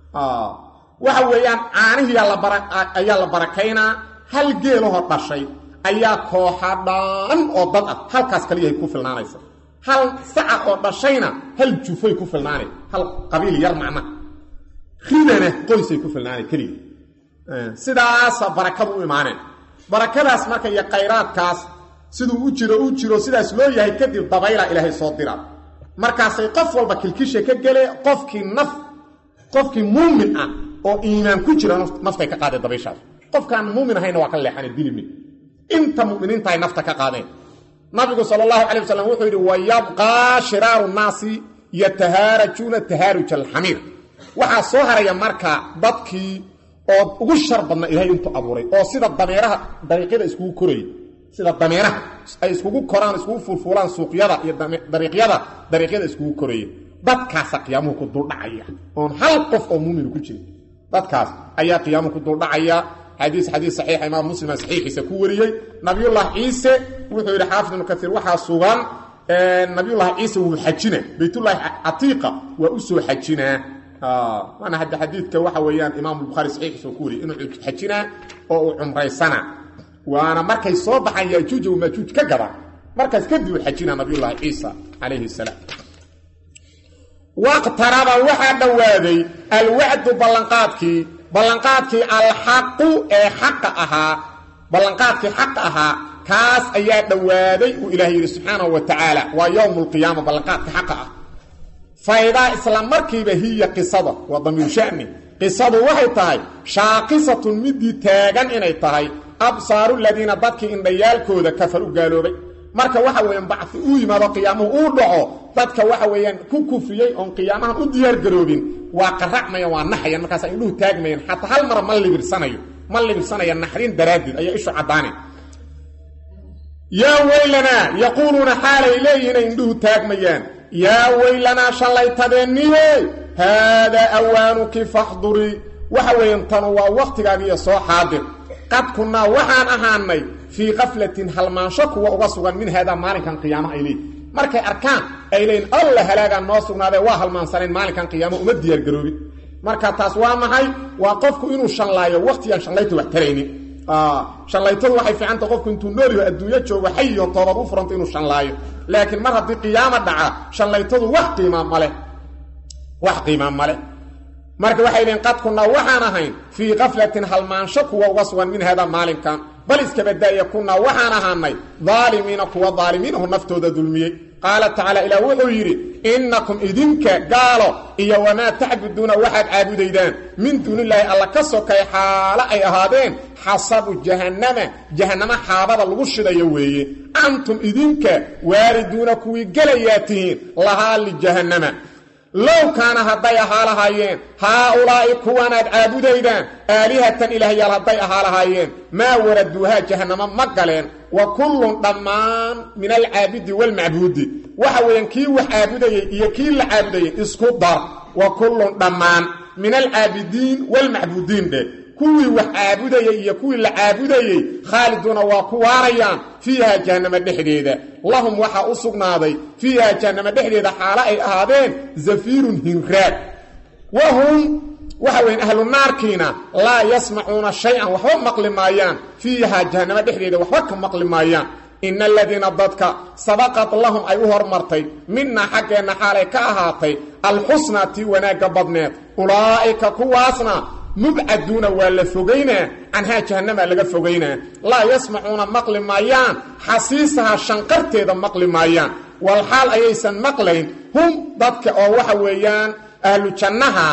waxa weeyaan caanihiiayaa la barakaynaa hal geelahoo dhashay ayaa kooxa dhan oo dad ah halkaas kaliyahay ku filnaanaysa hal saca oo dhashayna hal jufay ku filnaanay hal qabiil yar macna ridana qoysay ku filnaanay keliya sidaasa barakadu u imaaneen barakadaas marka iyo khayraadkaas siduu u jiro u jiro sidaas loo yahay kadib dabayla ilaahay soo dira markaasay qof walba kilkisha ka gele qofkii naf qofkii muumin ah oo iimaan ku jira naftay ka qaadeen dabayshaas qofkaan muumin ahayna waa ka leexana dilimi inta muminiintahay nafta ka qaadeen nabigu sal allahu calay wasalam wuxuu yidhi wayabqaa shiraaru nnaasi yatahaarajuuna tahaaruj alxamiir waxaa soo haraya marka dadkii oo ugu shar badna ilaahay intuu abuuray oo sida dameeraha dariiqyada iskugu korayay sida dameeraha ay iskugu koraan iskugu fulfuulaan suuqyada iyo dariiqyada dariiqyada iskugu korayay dadkaasa qiyaamuhu ku duldhacaya oon hal qof oo muuminu ku jirin dadkaas ayaa qiyaamuhu ku duldhacaya xadiis xadiis saxiixa imaam muslima saxiixiisa ku wariyey nabiyullahi ciise wuxuu yidhi xaafid ibnu kaiir waxaa sugan nabiyullahi ciise wuu xajina baytullaahi catiiqa waa u soo xajinaa waana hadda xadiidka waxa weeyaan imaam bukhaari saxiixiisa uu ku wariyey inuu xajinaa oo uu cumraysana waana markay soo baxaan yaajuuja wamaajuuj ka gadaan markaas kadib uu xajinaa nabiyullaahi ciisa calayhi salaam waqtaraba waxaa dhowaaday alwacdu ballanqaadkii ballanqaadkii alxaqu ee xaqa ahaa ballanqaadkii xaqa ahaa kaas ayaa dhowaaday uu ilaah yidhi subxaanahu wa tacaala waa yowmu lqiyaama ballanqaadka xaqa ah faydaa isla markiiba hiya qisada waa damiir sha'ni qisadu waxay tahay shaaqisatun midii taagan inay tahay absaaru ladiina dadkii indhayaalkooda kafaru gaaloobay marka waxa weeyaan bacfi uu yimaado qiyaamuhu uu dhaco dadka waxa weeyaan ku kufriyey oon qiyaamahan u diyaargaroobin waa qaracmayan waa naxayan markaas indhuhu taagmayaan xataa hal mara ma libirsanayo ma libirsanaya naxrin daraaddeed ayaa ishu caddaane yaa weylanaa yaquuluuna xaalay leeyihinay indhuhu taagmayaan yaa weylanaa shallaytadeenniye haadaa awaanuki faxdurii waxa weeyaan tanu waa wakhtigaagiiyo soo xaadir qad kunnaa waxaan ahaanay fii kaflatin halmaansho kuwa uga sugan min haadaa maalinkan qiyaamaha ay leeyihin markay arkaan ay leeyiin alla halaagaan noo sugnaadee waa halmaansanayn maalinkan qiyaamo uma diyaargaroobin marka taas waa maxay waa qofku inuu shanlaayo wakhtigaan shallayta wax taraynin shallaytadu waxay fiicanta qofku intuu noolyaho adduunyo joogo xayiyo toobad u furanta inuu shanlaayo laakiin mar haddii qiyaamo dhaca shallaytadu wax qiimaa maleh wax qiimaa maleh marka waxay leeyiin qad kunnaa waxaan ahayn fii kaflatin halmaansho kuwa uga sugan min haadaa maalinkan bal iskabadaaya kunnaa waxaan ahaanay daalimiina kuwa daalimiinahu naftooda dulmiyey qaala tacaala ilaah wuxuu yidhi innakum idinka gaalo iyo wamaa tacbuduuna waxaad caabudaydaan min duunilaahi alla ka sokay xaalo ay ahaadeen xasabu jahannama jahannamo xaabada lagu shidayo weeye antum idinka waariduuna kuwii gelayaa tihiin lahaa lijahannama low kaana hadday ahaa lahaayeen haa-ulaa'i kuwanaad caabudaydaan aalihatan ilaahyaal hadday ahaa lahaayeen maa waraduuhaa jahannamo ma galeen wa kullun dhammaan min alcaabidi waalmacbuudi waxa weeyaan kii wax caabudayey iyo kii la caabudayey isku dar wa kullun dhammaan min alcaabidiin waalmacbuudiin dheh kuwii wax caabudayey iyo kuwii la caabudayey khaaliduuna waa ku waarayaan fiiha jahannama dhexdeeda lahum waxaa u sugnaaday fiiha jahannama dhexdeeda xaalo ay ahaadeen zafiirun hinraag wa hum waxa weyan ahlu naarkiina laa yasmacuuna shay-an waxba maqli maayaan fiiha jahannama dhexdeeda waxba ka maqli maayaan ina aladiina dadka sabaqad lahum ay u hormartay minaa xaggeenna xaalay ka ahaatay alxusnaa tii wanaagga badneed ulaa'ika kuwaasna mubcaduuna waa la fogaynaa canhaa jahannama laga fogaynaa laa yasmacuuna maqli maayaan xasiisaha shanqarteeda maqli maayaan walxaal ayaysan maqlayn hum dadka oo waxa weeyaan ahlu jannaha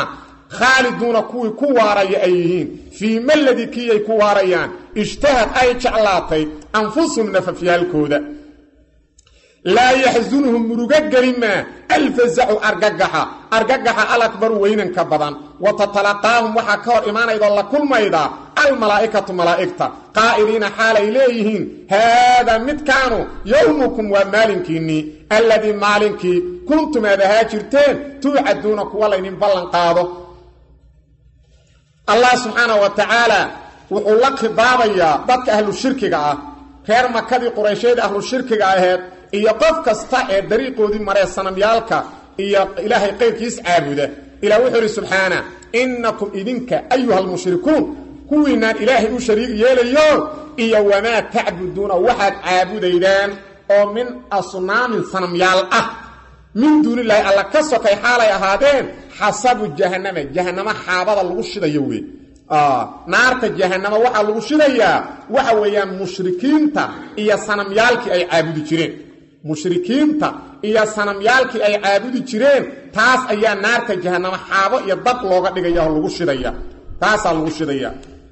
khaaliduuna kuwii ku waaraya ay yihiin fii maladii kiiyay ku waarayaan ishtahad ay jeclaatay anfusuhum nafafyaalkooda laa yaxsunuhum murugo gelimaa alfazacu argagaxa argagaxa alakbaru weynanka badan wa tatalaqaahum waxaa ka hor imaanaydoo la kulmayda almalaa'ikatu malaa'igta qaa'iliina xaalay leeyihiin haadaa midkaanu yowmukum waa maalinkiinnii alladii maalinkii kuntum aad ahaa jirteen tuucaduuna kuwa laynin ballan qaado allah subxaanah wa tacaala wuxuu la khidaabayaa dadka ahlu shirkiga ah reer makadii quraysheed ahlu shirkiga aheed iyo qof kasta ee dariiqoodii maree sanamyaalka iyo ilaahay qayrkiis caabuda ilah wuxuu idhi subxaana innakum idinka ayuha almushrikuun kuwiinaan ilaahay u shariig yeelayo iyo wamaa tacbuduuna waxaad caabudaydaan oo min asnaamin sanamyaal ah min duunilaahi alla ka sokay xaalay ahaadeen xasabu jahannama jahannamo xaabada lagu shidayo wey naarta jahanamo waxaa lagu shidayaa waxa weeyaan mushrikiinta iyo sanamyaalkii ay caabudi jireen mushrikiinta iyo sanamyaalkii ay caabudi jireen taas ayaa naarta jahanamo xaabo iyo dab looga dhigaya oo lagu shidaya taasaa lagu shidaya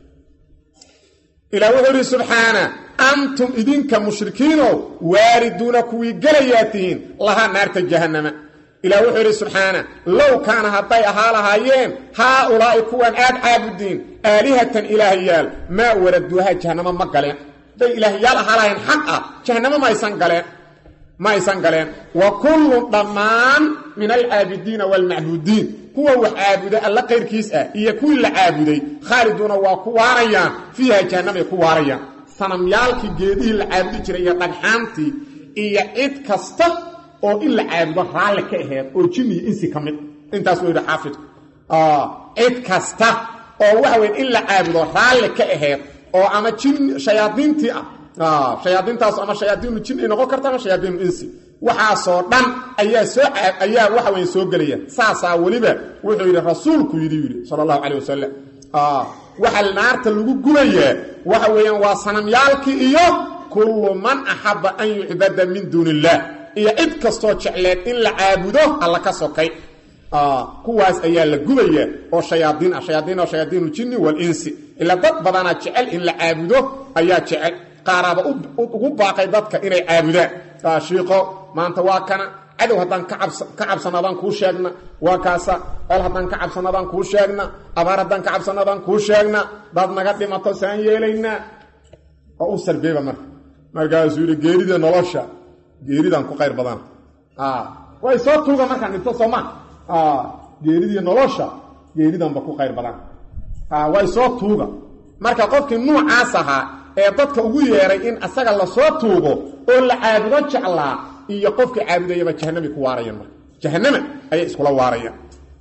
ilaa wuxuu idhi subxaana antum idinka mushrikiinow waariduuna kuwii gelayaa tihiin lahaa naarta jahanama ilah wuxuu idhi subxaana low kaana hadday ahaa lahaayeen haa-ulaa'i kuwan aad caabudiin aalihatan ilaahyaal maa waraduuha jahanamo ma galeen hadday ilaahyaal ahaa lahayn xaq ah jahanamo maaysan galeen ma aysan galeen wa kullun dhammaan min alcaabidiina waalmacbuudiin kuwa wax caabuda alla qayrkiis ah iyo kuwii la caabuday khaaliduuna waa ku waarayaan fiiha jahanamay ku waarayaan sanamyaalkii geedihii la caabudi jiray iyo dhagxaantii iyo cid kasta oo in la caabudo raalli ka aheed oo jinni iyo insi ka mid intaas wuu yidhi xaafidku cid kasta oo waxa weyn in la caabudo raalli ka aheed oo ama jin shayaadiintii ah shayaadiintaas ama shayaadiinu jin ay noqon karta ama shayaadiinu insi waxaasoo dhan ayaa soo ayaa waxa weyn soo gelaya saasaa weliba wuxuu yidhi rasuulku yidhi yidhi sala allahu calayh wasalam waxa naarta lagu gubayaa waxa weeyaan waa sanamyaalkii iyo kullu man axaba an yucbada min duuni illaah iyo cid kastoo jecleed in la caabudo alla ka sokay kuwaas ayaa la gubaya oo shayaadiin ah shayaadiin oo shayaadiinu jinni walinsi ilaa dad badanaa jecel in la caabudo ayaa jecel qaaraaba ugu baaqay dadka inay caabudaan shiiqo maanta waa kana cadow haddaan ka cabsanadaan kuu sheegna waa kaasa col haddaan ka cabsanadaan kuu sheegna abaar haddaan ka cabsanadaan kuu sheegna dad naga dhimato saan yeelaynaa oo u sarbeeba marka markaasuu yidhi geerida nolosha geeridaan ku qayr badana way soo tuuga markaan dhinto sooma geeridii nolosha geeridanba ku qayr badan way soo tuuga marka qofkii nuucaas ahaa ee dadka ugu yeeray in asaga lasoo tuugo oo la caabudo jeclaa iyo qofkii caabudayaba jahanamay ku waarayaan marka jahanama ayay iskula waarayaan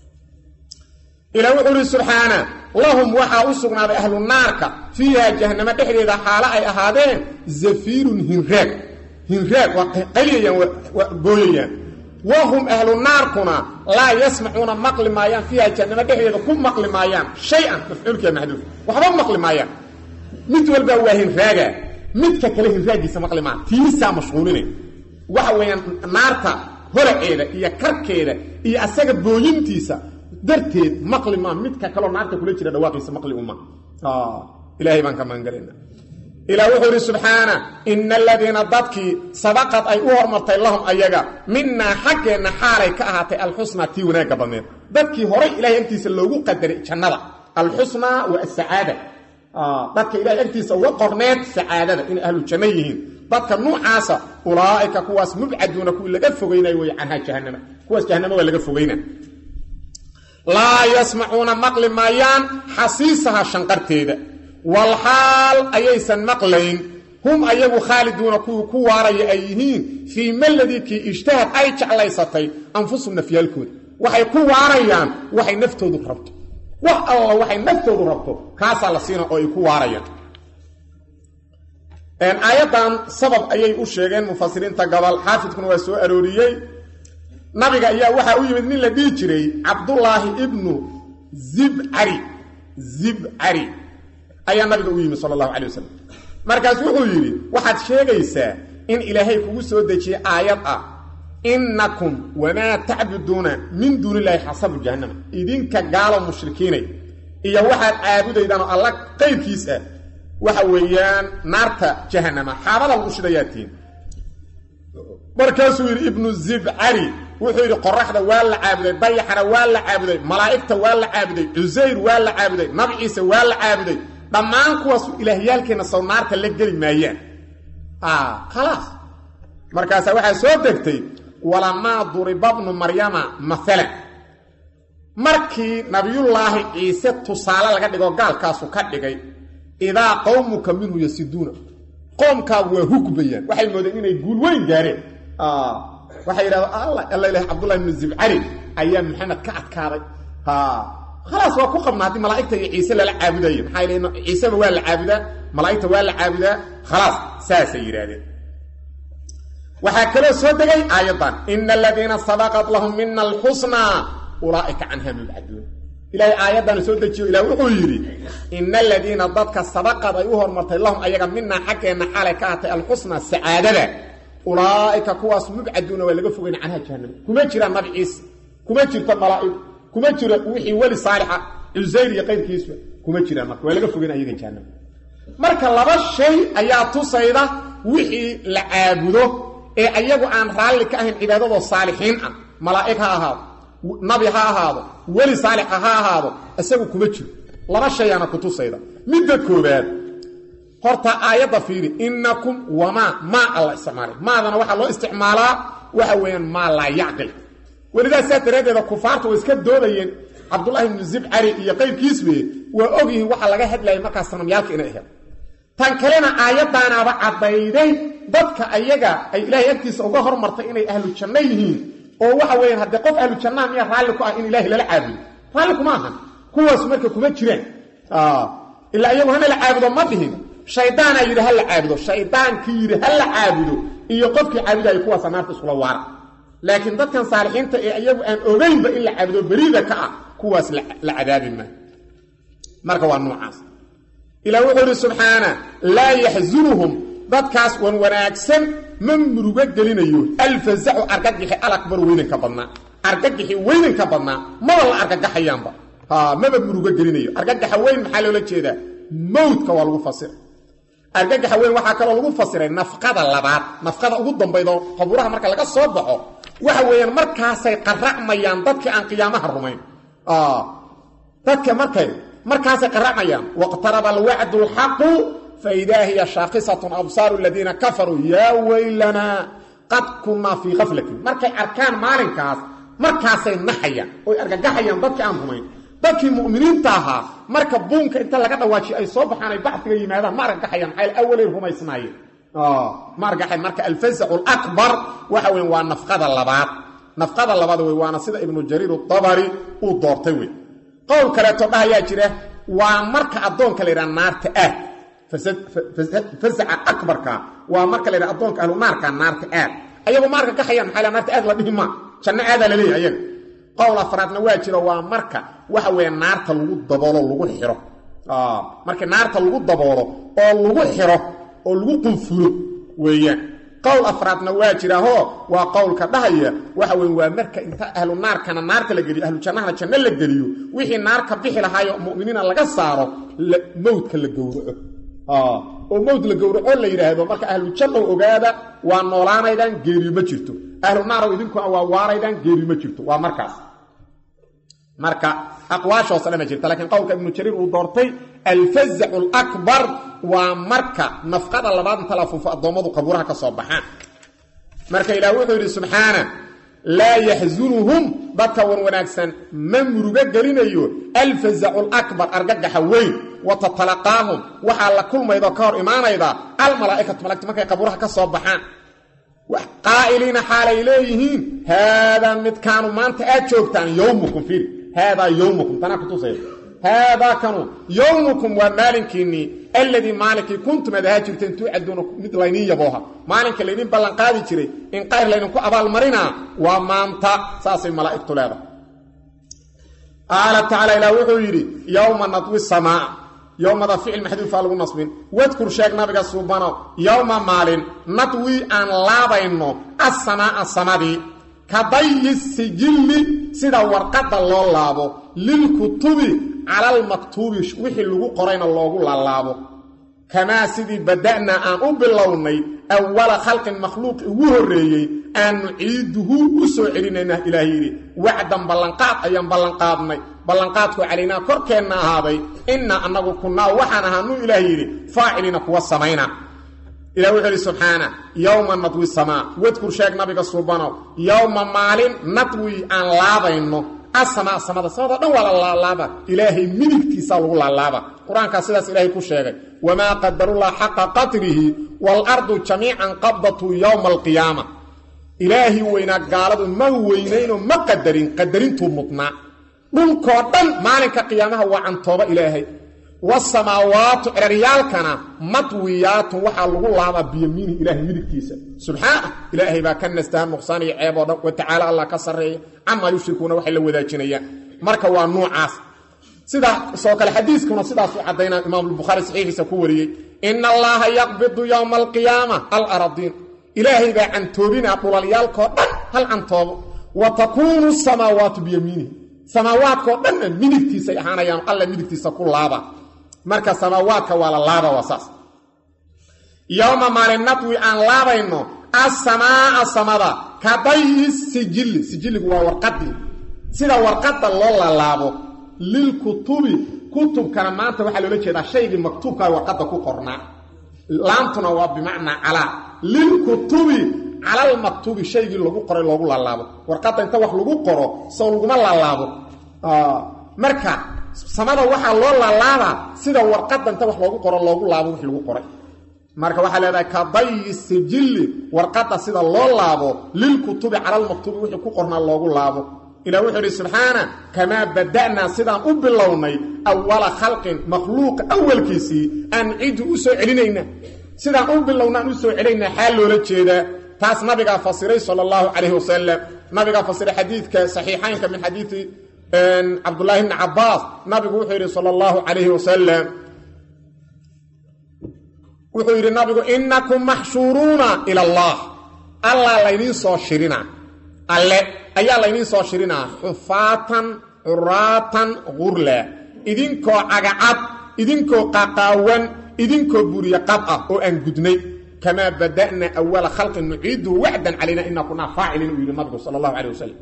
ilaa wuxuu ihi subxaana lahum waxaa u sugnaaday ahlu naarka fiiha jahanamo dhexdeeda xaalo ay ahaadeen zafiirun hinraag hinraag waa qayliyayaan waa gooyayaan wahum ahlu naarkuna laa yasmacuuna maqli maayaan fiiha jahanamo dhexdeeda ku maqli maayaan shay-an mafcuulkiia maxduuf waxba maqli maayaan mid walbaa waa hinraaga midka kale hinraagiisa maqli maa tiisaa mashquulinay waxa weeyaan naarta horaceeda iyo karkeeda iyo asaga booyintiisa darteed maqli maa midka kaloo naarta kula jira dhawaaqiisa maqli uma ilaahay baan ka magangalayna ilaa wuxuu idhi subxaana ina aladiina dadkii sabaqad ay u hormartay lahum ayaga minaa xaggeenna xaalay ka ahaatay alxusnaa tii wanaagga badneed dadkii horay ilahay agtiisa loogu qadaray jannada alxusnaa wa asacaada dadka ilahay agtiisa uga qorneed sacaadada inay ahlu janno yihiin dadka nuucaasa ulaa'ika kuwaas mubcaduuna kuwii laga fogeynay wey canhaa jahanama kuwaas jahanama waa laga fogeyna laa yasmacuuna maqli maayaan xasiisaha shanqarteeda walxaal ayaysan maqlayn hum ayagu khaaliduuna kuwii ku waaraya ay yihiin fii maladii kii ijtahad ay jeclaysatay anfusum nafyaalkooda waxay ku waarayaan waxay naftoodu rabto wax alla waxay naftoodu rabto kaasaa la siina oo ay ku waarayaan aayaddan sabab ayay u sheegeen mufasiriinta gobol xaafidkuna waa soo arooriyey nabiga ayaa waxaa u yimid nin la dhihi jiray cabdullaahi ibnu zibcari zibcari ayaa nabiga u yimid sala allahu calay wasalam markaas wuxuu yidhi waxaad sheegaysaa in ilaahay kugu soo dejiyey aayad ah innakum wamaa tacbuduuna min duuni illaahi xasabu jahannama idinka gaalo mushrikiinay iyo waxaad caabudaydaan oo alla qayrkiis ah waxa weeyaan naarta jahannama xaabada lagu shidayaatiin markaasuu yidhi ibnu zibcari wuxuu yidhi qoraxda waa la caabuday dayaxana waa la caabuday malaa'igta waa la caabuday cusayr waa la caabuday nabi ciise waa la caabuday dhammaan kuwaas ilaahyaalkeenna sow naarta la geli maayaan khalaas markaasaa waxaa soo degtay walamaa duriba bnu maryama maalan markii nabiyullaahi ciise tusaale laga dhigo gaalkaasu ka dhigay idaa qowmuka minhu yasiduuna qoomkaagu waa hugbayaan waxay moodeen inay guul weyn gaareen waxay yidhahda alla ilahay cabdullahi ibnu zibcari ayaa maxamed ka adkaaday khalaas waa ku qabna haddii malaa'igta iyo ciise lala caabudayo maxaa yidhi ciiseba waa la caabudaa malaa'igta waa la caabudaa khalaas saasay yidhaahdeen waxaa kaloo soo degay aayaddan ina aladiina sabaqat lahum mina alxusnaa ulaaika canha mubcaduun ilaahay aayaddan soo dejiyo ilah wuxuu yidhi ina aladiina dadka sabaqad ay u hormartay lahum ayaga minaa xaggeenna xaalay ka atay alxusnaa sacaadada ulaa'ika kuwaas mubcaduuna waa laga fogeyn canha jahannama kuma jiraan nabi ciise kuma jirto malaa'ig kuma jiro wixii weli saalixa cusayr iyo qayrkiisba kuma jiraan marka waa laga fogeyn ayaga jahannama marka laba shay ayaa tusayda wixii la caabudo ee ayagu aan raalli ka ahayn cibaadadoo saalixiin ah malaa'ig ha ahaado nabi ha ahaado weli saalixa ha ahaado isagu kuma jiro laba shayaana ku tusayda midda koobaad horta aayadda fiiri innakum wamaa maa alla isticmaalay maadana waxaa loo isticmaalaa waxa weeyaan maa laa yacqil welidaas saa daraaddeeda kufaartu way iska doodayeen cabdullaahi ibnu zibcari iyo qayrkiisbe waa ogyihiin waxa laga hadlayay markaas sanamyaalka inay ahayd tan kalena aayaddaanaaba caddayday dadka ayaga ay ilaahay agtiisa uga hormartay inay ahlu janno yihiin oo waxa weeyaan haddee qof ahlu jannaa miya raalli ku ah in ilaahay lala caabudo raalli kuma ahan kuwaas marka kuma jiraan ilaa iyagu hana la caabudo ma dhihin shaydaanaa yidhi ha la caabudo shaydaankii yidhi ha la caabudo iyo qofkii caabudaya kuwaasa naarta iskula waara laakiin dadkan saalixiinta ee iyagu aan ogeynba in la caabudo beriida ka ah kuwaas la cadaabi maa marka waa noocaas ilah wuxuu idhi subxaana laa yaxzunuhum dadkaas wan wanaagsan ma murugo gelinayo alfazacu argagixi alakbar weynanka badnaa argagixi weynanka badnaa maba la argagaxayaanba maba murugo gelinayo argagaxa weyn maxaa loola jeedaa mowdka waa lagu fasira argagaxa weyn waxaa kaloo lagu fasiray nafqada labaad nafqada ugu dambaydoo qabuuraha marka laga soo baxo waxa weeyaan markaasay qaracmayaan dadkii aan qiyaamaha rumayn dadka markay markaasay qaracmayaan waqtaraba alwacdu lxaqu faidaa hiya shaakisatun absaaru aladiina kafaruu yaa weylanaa qad kunnaa fii kaflatin markay arkaan maalinkaas markaasay naxayaan oy argagaxayaan dadkii aan rumayn dadkii mu'miniinta ahaa marka buunka inta laga dhawaajiyo ay soo baxaan ay bacdiga yimaadaan ma argagaxayaan maxaa awalay rumaysnaayeen ma argagaxayan marka alfazacu alakbar waxa weyn waa nafqada labaad nafqada labaad wey waana sida ibnu jariir dabari uu doortay wey qowl kaleeto dhahayaa jira waa marka addoonka la yidhaha naarta aad fasaca akbarka waa marka la yidhaha addoonka ahlu naarka naarta aad ayagu ma argagaxayaan maxaa naarta aad la dhihi maa janno aadaa la leeyahy ayaga qowl afraadna waa jiro waa marka waxa weeye naarta lagu daboolo lagu xiro marka naarta lagu daboolo oo lagu xiro oo lagu qunfulo weeyaan qowl afraadna waa jirahoo waa qowlka dhahaya waxa weye waa marka inta ahlu naarkana naarta la geliyo ahlu jannahana janno la geliyo wixii naar ka bixi lahaayo mu'miniina laga saaro mowdka la gowraco oo mowd la gowraco la yidhaahdo marka ahlu jannow ogaada waa noolaanaydaan geeriyo ma jirto ahlu naarow idinkuna waa waaraydaan geeriyo ma jirto waa markaas marka aqwaashoos dhan ma jirta lakiin qowlka ibnu jariir uu doortay alfazacu alakbar waa marka nafqada labaad inta la fuufo addoommadu qabuuraha ka soo baxaan marka ilaah wuxuu yidhi subxaana laa yaxzunuhum dadka wan wanaagsan ma murugo gelinayo alfazacu alakbar argagaxa weyn wa tatalaqaahum waxaa la kulmaydoo ka hor imaanayda almalaa'ikatu malagti markay qabuuraha ka soo baxaan qaa'iliina xaalay leeyihiin haadaa midkaanu maanta aad joogtaan yowmukum fiiri haadaa yowmukum tanaa kutusaya haadaa kanu yowmukum waa maalinkiinnii alladii maalinkii kuntum ad ahaa jirteen tuucaduuna mid layniin yabooha maalinka laydiin ballanqaadi jiray in qayr laydinku abaalmarinaa waa maanta saasay malaa'igtu leedahay qaala tacaala ilaah wuxuu yidhi yowma nadwi samaa yowmada ficil maxduufaa lagu nasbin wadkur sheeg nabiga suubano yowma maalin nadwi aan laabayno asamaaa samadii ka dayi sijilli sida warqadda loo laabo lilkutubi calalmaktuubi wixii lagu qorayna loogu laalaabo kamaa sidii bada'naa aan u bilownay awala khalqin makhluuqi ugu horreeyey aan nuciiduhu u soo celinayna ilaah yidhi wacdan ballanqaad ayaan ballanqaadnay ballanqaadku calaynaa korkeenna ahaaday innaa annagu kunnaa waxaan ahaanu ilaah yidhi faacilina kuwa samayna ilah wuxuu idhi subxaana yowma nadwi samaa wadkur sheeg nabiga suubanow yowma maalin nadwi aan laabayno asamaa samada samada dhan waa la laalaaba ilaahay midigtiisaa lagu laalaaba qur-aankaa sidaas ilaahay ku sheegay wamaa qadarullah xaqa qadrihi waalardu jamiican qabdatu yowma alqiyaama ilaahi weynaa gaaladu ma weynaynoo ma qadarin qadarintuu mudnaa dhulkoo dhan maalinka qiyaamaha waa cantooba ilaahay wasamaawaatu ceraryaalkana madwiyaatun waxaa lagu laabaa biyamiinihi ilahay midigtiisa subxaana ilaahay baa ka nastaha nuqsaan iyo ceeb oo dhan watacaala allah ka sarreeya camaa yushrikuuna waxay la wadaajinayaan marka waa nuucaas sidaasoo kale xadiiskuna sidaasuu caddaynaa imaamulbukhaari saxiixiisa ku wariyey ina allaha yaqbidu yowma alqiyaama alaradiin ilaahay baa cantoobinaa dhulalyaalkoo dhan hal cantoobo wa takuunu samaawaatu biyamiinihi samaawaadkoo dhanna midigtiisay ahaanayaan alla midigtiisa ku laaba marka samaawaadka waa la laaba waa saas yowma maalin nadwi aan laabayno asamaaa samada ka dayi sijilli sijilligu waa warqadii sida warqadda loo laalaabo lilkutubi kutubkana maanta waxaa loola jeedaa shaygii maktuubkaa warqadda ku qornaa laamtuna waa bimacnaa calaa lilkutubi calalmaktuubi shaygii lagu qoray loogu laalaabo warqadda inta wax lagu qoro sow laguma laalaabo marka samada waxaa loo laalaabaa sida warqadda inta wax loogu qoro loogu laabo wix lagu qoray marka waxaa leedahay ka dayi sijilli warqadda sida loo laabo lilkutubi calalmaktuubi wixii ku qornaa loogu laabo ilah wuxuu idhi subxaana kamaa bada'naa sidaan u bilownay awala khalqin makhluuqa awalkiisii aan cidu u soo celinayna sidaan u bilowna aan u soo celinayna xaal loola jeedaa taas nabigaa fasiray sal اllahu calayh wasalam nabigaa fasiray xadiidka saxiixaynka min xadiidi cabdullaahi bni cabaas nabigu wuxuu yidhi sal اllahu calayhi wasalam wuxuu yidhi nabigu inakum maxshuuruuna ila allah allaa laydiin soo shirina alle ayaa laydiin soo shirinaa xufaatan curaatan gurla idinkoo cagacad idinkoo qaqaawan idinkoo buriye qab ah oo aan gudnay kamaa bada'na awala khalqin nuciidu wacdan calayna inaa kunaa faacilin uu yidhi nabigu sala allahu calay wasalam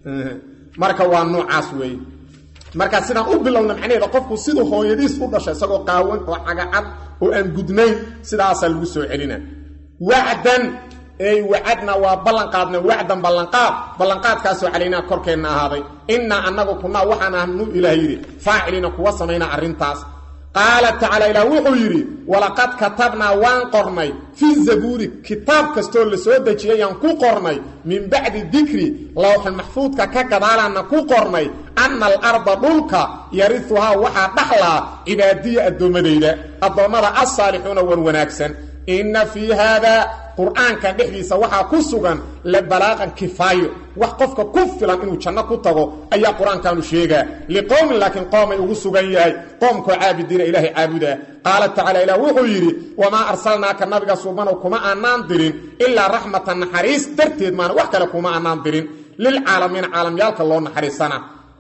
marka waa noocaas weeye marka sidaan u bilowna macnaheeda qofku siduu hooyadiis u dhashay isagoo qaawan oo cagacad oo aan gudnayn sidaasaa lagu soo celina wacdan ey wacadna waa ballanqaadna wacdan ballanqaad ballanqaadkaasoo calaynaa korkeenna ahaaday innaa annagu kunaa waxaan ahnu ilaah yidhi faacilina kuwa samaynaa arrintaas qaala tacaala ilaah wuxuu yidhi walaqad katabnaa waan qornay fi zabuuri kitaab kastoo la soo dejiyayaan ku qornay min bacdi dikri lowxul maxfuudka ka gadaalaanna ku qornay anna alarda dhulka yariuhaa waxaa dhaxlaa cibaadiya addoommadayda addoommada assaalixuuna wan wanaagsan inna fii haada qur-aankan dhexdiisa waxaa ku sugan la balaaqan kifaayo wax qofka ku filan inuu janno ku tago ayaa qur-aankanu sheegaa liqowmin laakiin qoomay ugu sugan yahay qoomkoo caabidiina ilaahay caabudaa qaala tacaala ilaah wuxuu yidhi wamaa arsalnaaka nabiga suubanow kuma aanaan dirin ilaa raxmatan naxariis darteed maana wax kale kuma aanaan dirin lilcaalamiina caalamyaalka loo naxariisana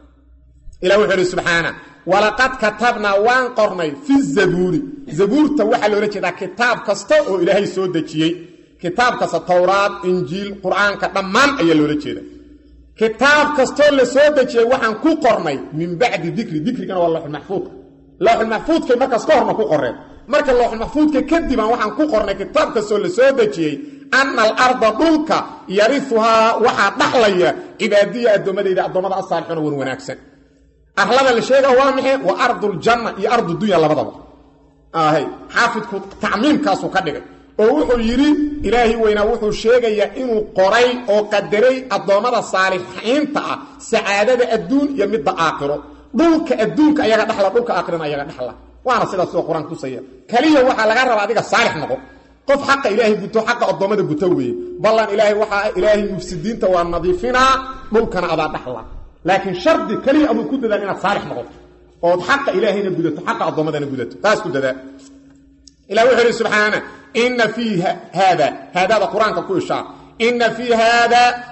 ilah wuxuu yidhi subxaana walaqad katabnaa waan qornay fi zabuuri zabuurta waxaa loola jeedaa kitaab kasta oo ilaahay soo dejiyey kitaab kasta towraad injiil qur-aanka dhammaan ayaa loola jeeda kitaab kastoo la soo dejiyey waxaan ku qornay min bacdi dikri dikrigana waa looxulmaxfuudka looxulmaxfuudkay markaas ka horna ku qoreen marka looxulmaxfuudka kadibaan waxaan ku qornay kitaab kastoo la soo dejiyey anna alarda dhulka yariuhaa waxaa dhaxlaya cibaadiya addoommadayda addoommada asaalixuna wan wanaagsan arlada la sheega waa maxay waa arduljanna iyo ardudunya labadaba ahay xaafidku tacmiimkaasuu ka dhigay oo wuxuu yidhi ilaahi weynaa wuxuu sheegayaa inuu qoray oo qadaray addoommada saalixiinta ah sacaadada adduun iyo midda aakhiro dhulka adduunka ayaga dhaxla dhulka aakhirana ayaga dhaxla waana sidaas oo qur-aan tusaya kaliya waxaa laga rabaa adiga saalix noqo qof xaqa ilaahay guto xaqa addoommada guto weeye ballan ilaahay waxaa ilaahay mufsidiinta waa nadiifinaa dhulkana adaa dhaxla laakiin shardi keliya aduu ku dadaal inaad saalix noqoto ood xaqa ilaahayna gudato xaqa addoommadana gudato taas ku dadaa ilah wuxuu ihi subxaana inna fii haada haadaada qur-aanka ku ishaar inna fii haada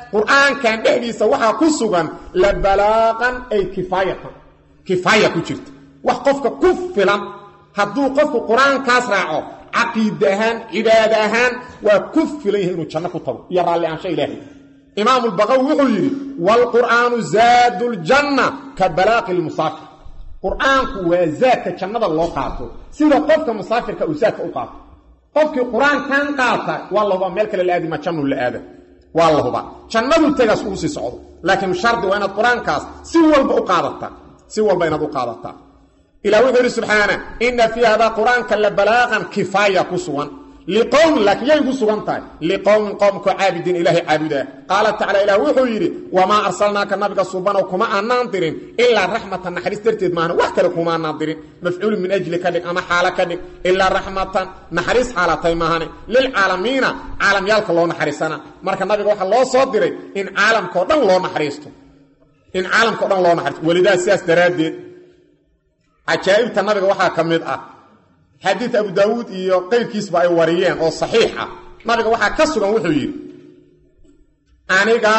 qur-aankan dhexdiisa waxaa ku sugan la balaaqan ay kifaayatan kifaaya ku jirta wax qofka ku filan hadduu qofku qur-aankaas raaco caqiida ahaan cibaada ahaan waa ku filan yahay inuu janno ku tago iyo raalli aansha ilaahay imaamu lbaqawi wuxuu yidhi waalqur'aanu zaadu ljanna ka balaaqi lmusaafir qur-aanku waa zaadka jannada loo qaato sida qofka musaafirka uu zaadka u qaato qofkii qur-aankan qaata waa la hubaa meel kale la aadima jannuu la aada waa la hubaa jannaduu tegaas ugu sii socdo laakiin shardi waa inaad qur-aankaas si walba u qaadataa si walba inaad u qaadataa ilah wuxuu yidhi subxaana ina fii hadaa qur-aanka la balaaqan kifaaya ku sugan liqowmin laakiin yay ku sugan tahay liqowmin qowmkoo caabidiin ilaahay caabudaa qaala tacala ilah wuxuu yidhi wamaa arsalnaaka nabiga subanow kuma aanaan dirin ilaa raxmatan naxariis darteed maahna wax kale kuma aanaan dirin mafcuulu min ajli ka dhig ama xaalo ka dhig ilaa raxmatan naxariis xaalatay maahane lilcaalamiina caalamyaalka loo naxariisana marka nabiga waxaa loo soo diray in caalamkao dhan loo naxariisto in caalamkao dhan loo naxariisto welidaa sidaas daraaddeed cajaa'ibta nabiga waxaa ka mid ah xadiid abu daawuud iyo qayrkiisba ay wariyeen oo saxiix ah nabiga waxaa ka sugan wuxuu yidhi aniga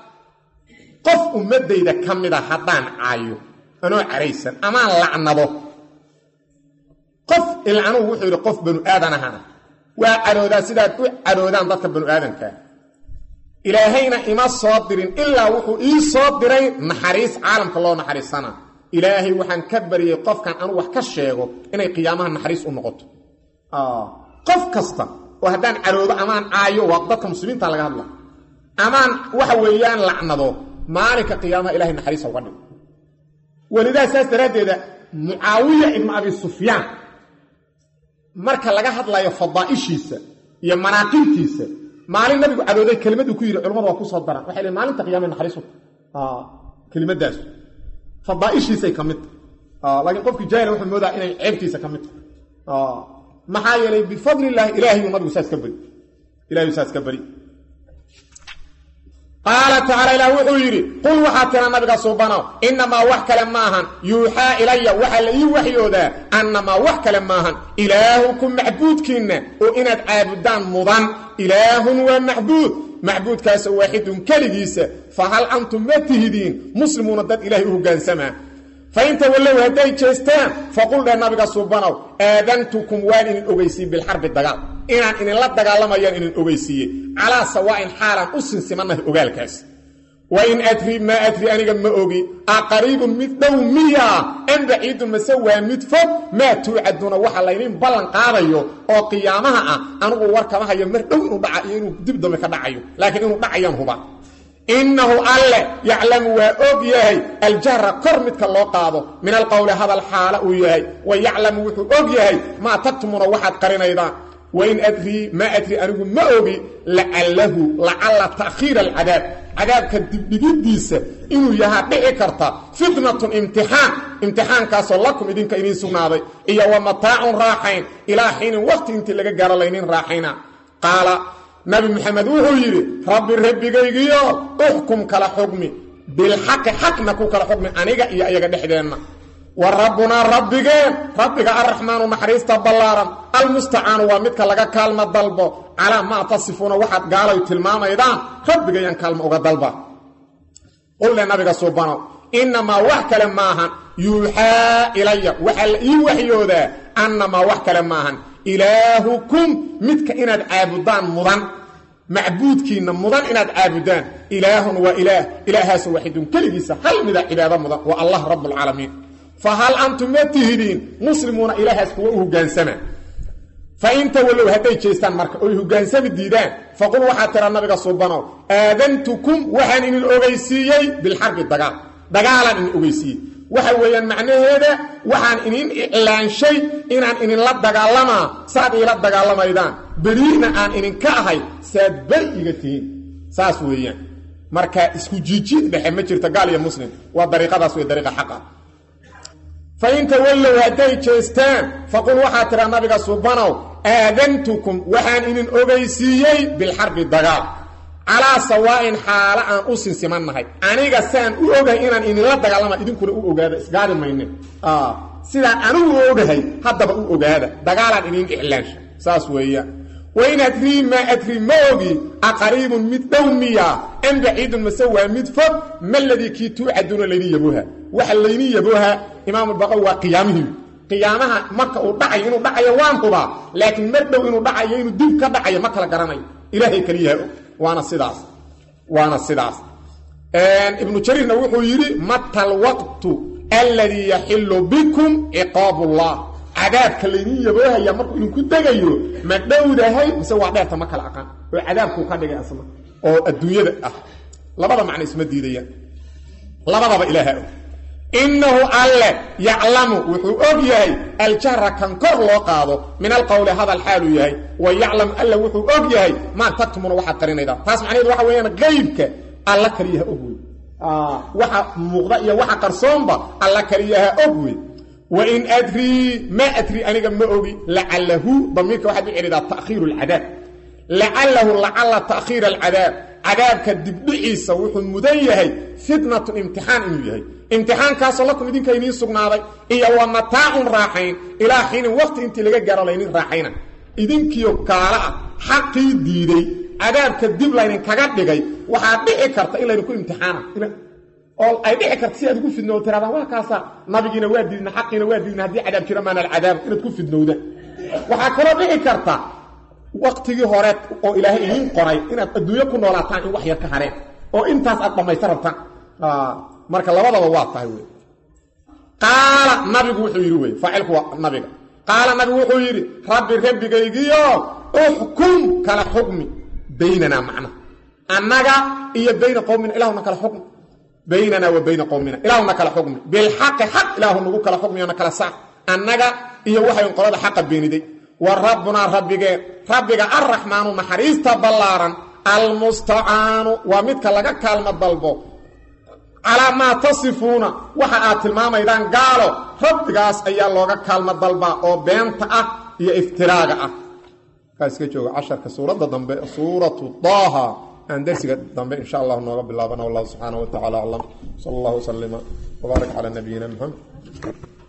qof ummaddayda ka mid a haddaan caayo anoo caraysan amaan lacnado qof ilcanuhu wuxuu yidhi qof banu aadan ahana waa cadhoodaa sidaad u cadhoodaan dadka banu aadankaa ilaahayna ima soo dirin ilaa wuxuu ii soo diray naxariis caalamka loo naxariisana ilaahay waxaan ka baryey qofkan anu wax ka sheego inay qiyaamaha naxariis u noqoto qof kasta oo haddaan cadhoodo amaan caayo waa dadka muslimiinta laga hadla amaan waxa weeyaan lacnado maalinka qiyaamaha ilahay naxariisa uga dhigo welidaa saas daraaddeeda mucaawiya ibnu abi sufyaan marka laga hadlayo fadaa'ishiisa iyo manaaqibtiisa maalin nabigu cadhooday kelimaduu ku yidhi culamadu waa ku soo daran waxay leeyn maalinta qiyamaha naxariis u kelimadaas fadaaishiisay ka mid tahay laakiin qofkii jaahil wuxuu moodaa inay ceebtiisa ka mid tahay maxaa yeelay bifadli illaahi ilaahayuu nabigu saas ka beri ilahayuu saas ka beri qaala tacaala ilaah wuxuu yidhi qul waxaa tira nabiga suubanow innamaa wax kale maahan yuuxaa ilaya waxaa la ii waxyoodaa annamaa wax kale maahan ilaahukum macbuudkiinna oo inaad caabudaan mudan ilaahun waa macbuud macbuudkaasoo waaxidun keligiisa fa hal antum ma tihidiin muslimuuna dad ilaahay u hoggaansamaa fa inta wallow hadday jeestaan faqul dheh nabiga suubanow aadantukum waan idin ogeysiiyey bilxarbi dagaal inaan idinla dagaalamayaan idin ogeysiiyey calaa sawaa'in xaalaan u sinsimannahay ogaalkaas wa in adri maa adri aniga ma ogi a qariibun mid dhow miyaa an baciidun mase waa mid fog maa tuucaduuna waxa laynin ballan qaadayo oo qiyaamaha ah anigu war kama hayo mar dhow inuu dhaca iyo inuu dib dambe ka dhacayo laakiin inuu dhacayaan huba innahu alle yaclamu waa og yahay aljahra kor midka loo qaado min alqowli hadal xaala uu yahay wa yaclamu wuxuu og yahay maa tagtumuuna waxaad qarinaydaan wain adrii maa adri anigu ma ogi lacalahu lacalla ta'khiira alcadaab cadaabka dibdhigiddiisa inuu yahaa dhici karta fitnatun imtixaan imtixaankaasoo lakum idinka idiin sugnaaday iyo wa mataacun raaxayn ilaa xiinin waqti intii laga gaaro laynin raaxayna qaala nabi maxamed wuxuu yidhi rabbi rabbigaygiyo uxkum kala xugmi bilxaqi xaqna ku kala xugmi aniga iyo iyaga dhexdeenna wa rabbunaa rabbigeen rabbiga arraxmaanu naxariista ballaaran almustacaanu waa midka laga kaalmo dalbo calaa maa tasifuuna waxaad gaalay tilmaamaydaan rabbigayaan kaalmo uga dalba qulle nabiga suubanow innamaa wax kale maahan yuuxaa ilaya waxaa la ii waxyoodaa annamaa wax kale maahan ilaahukum midka inaad caabudaan mudan macbuudkiinna mudan inaad caabudaan ilaahun waa ilaah ilaahaaso waaxidun keligiisa hal mida cibaado mudan waa allah rabbulcaalamiin fa hal antum ma tihidiin muslimuuna ilaahaas kuwa u hogaansama fa inta wallow hadday jeestaan marka oy hogaansami diidaan faqul waxaa tira nabiga suubanow aadantukum waxaan idin ogeysiiyey bilxarbi dagaal dagaalaan idin ogeysiiyey waxa weeyaan macnaheeda waxaan idin iclaanshay inaan idinla dagaalamaa saad iila dagaalamaydaan beriina aan idinka ahay saad beri iga tihiin saas weeyaan marka isku jiijiid dhexe ma jirto gaal iyo muslim waa dariiqadaas wey dariiqa xaqa fa in tawallow hadday jeestaan faqul waxaa tidhaa nabiga subanow aadantukum waxaan idin ogeysiiyey bilxarbi dagaal calaa sawaa'in xaalo aan u sinsimannahay aniga saan u ogahay inaan idinla dagaalama idinkuna u ogaada isgaadi mayne sidaan anigu u ogahay haddaba u ogaada dagaalaan idin iclaansha saas weeyaan wain adrii maa adri ma ogi aqariibun mid dhow miya am baciidun mase waa mid fog ma ladii kii tuucaduuna laydin yabooha waxa laydin yabooha imaamulbaqawi waa qiyaamihii qiyaamaha marka uu dhacayo inuu dhacayo waan hubaa laakiin mar dhow inuu dhacayo inuu dib ka dhacayo ma kala garanayo ilaahay keliyaha og waana sidaas waana sidaas ibnu jariirna wuxuu yidhi mata alwaqtu alladii yaxilu bikum ciqaab ullah cadaabka laydin yaboohaya markuu idinku degayo ma dhowdahay mise waa dheerta ma kala aqaan oo cadaabkuu ka dhigay asna oo adduunyada ah labada macno isma diidayaan labadaba ilaaha og innahu alle yaclamu wuxuu og yahay aljahra kan kor loo qaado min alqowli hadal xaaluu yahay wa yaclam alle wuxuu og yahay maa tagtumuna waxaad qarinaydaa taas macnaheedu waxa weeyaan qaybka alla kaliyaha og wey waxa muuqda iyo waxa qarsoonba alla kaliyaha og wey wain adrii ma adri aniga ma ogi lacalahu damiirka waxaad u celidaa takhiiru alcadaab lacalahu lacala takhiira alcadaab cadaabka dibdhiciisa wuxuu mudan yahay fitnatun imtixaan inuu yahay imtixaankaasoo lakum idinka idiin sugnaaday iyo wa mataacun raaxayn ilaa xiinin waqti intii laga gaaro laynin raaxayna idinkiio kaala ah xaqii diiday cadaabka dib laydinkaga dhigay waxaa dhici karta in laydinku imtixaana oo ay dhici karta si aad ugu fidnoo tiraadaan waa kaasa nabigiina waa diidna xaqiina waa diidna haddii cadaab jiro maana alcadaab inaad ku fidnowda waxaa kaloo dhici karta waktigii hore oo ilaahay idiin qoray inaad adduunyo ku noolaataan in wax yar ka hareen oo intaas aad dhammaysta rabtaan marka labadaba waa tahay wey qaala nabigu wuxuu yidhi wey faacilku waa nabiga qaala nabigu wuxuu yidhi rabbi rabbigaygiyo uxkum kala xukmi baynanaa macna annaga iyo bayna qowmina ilahuna kala xukmi baynana wa bayna qowmina ilaahuna kala xukmi bilxaqi xaq ilaahu nagu kala xukmiyona kala saar annaga iyo waxay qolada xaqa beeniday wa rabbunaa rabbigeen rabbiga arraxmaanu naxariista ballaaran almustacaanu waa midka laga kaalmo dalbo calaa maa tasifuuna waxa aad tilmaamaydaan gaalo rabbigaas ayaa looga kaalmo dalbaa oo beenta ah iyo iftiraaga ah kaa iska jooga casharka suuradda dambe suuratu daaha aan darsiga dambe insha allah nooga bilaabana wallahu subxaana wa tacala aclam sala allahu waslima wbaarak calaa nabiyina muxamed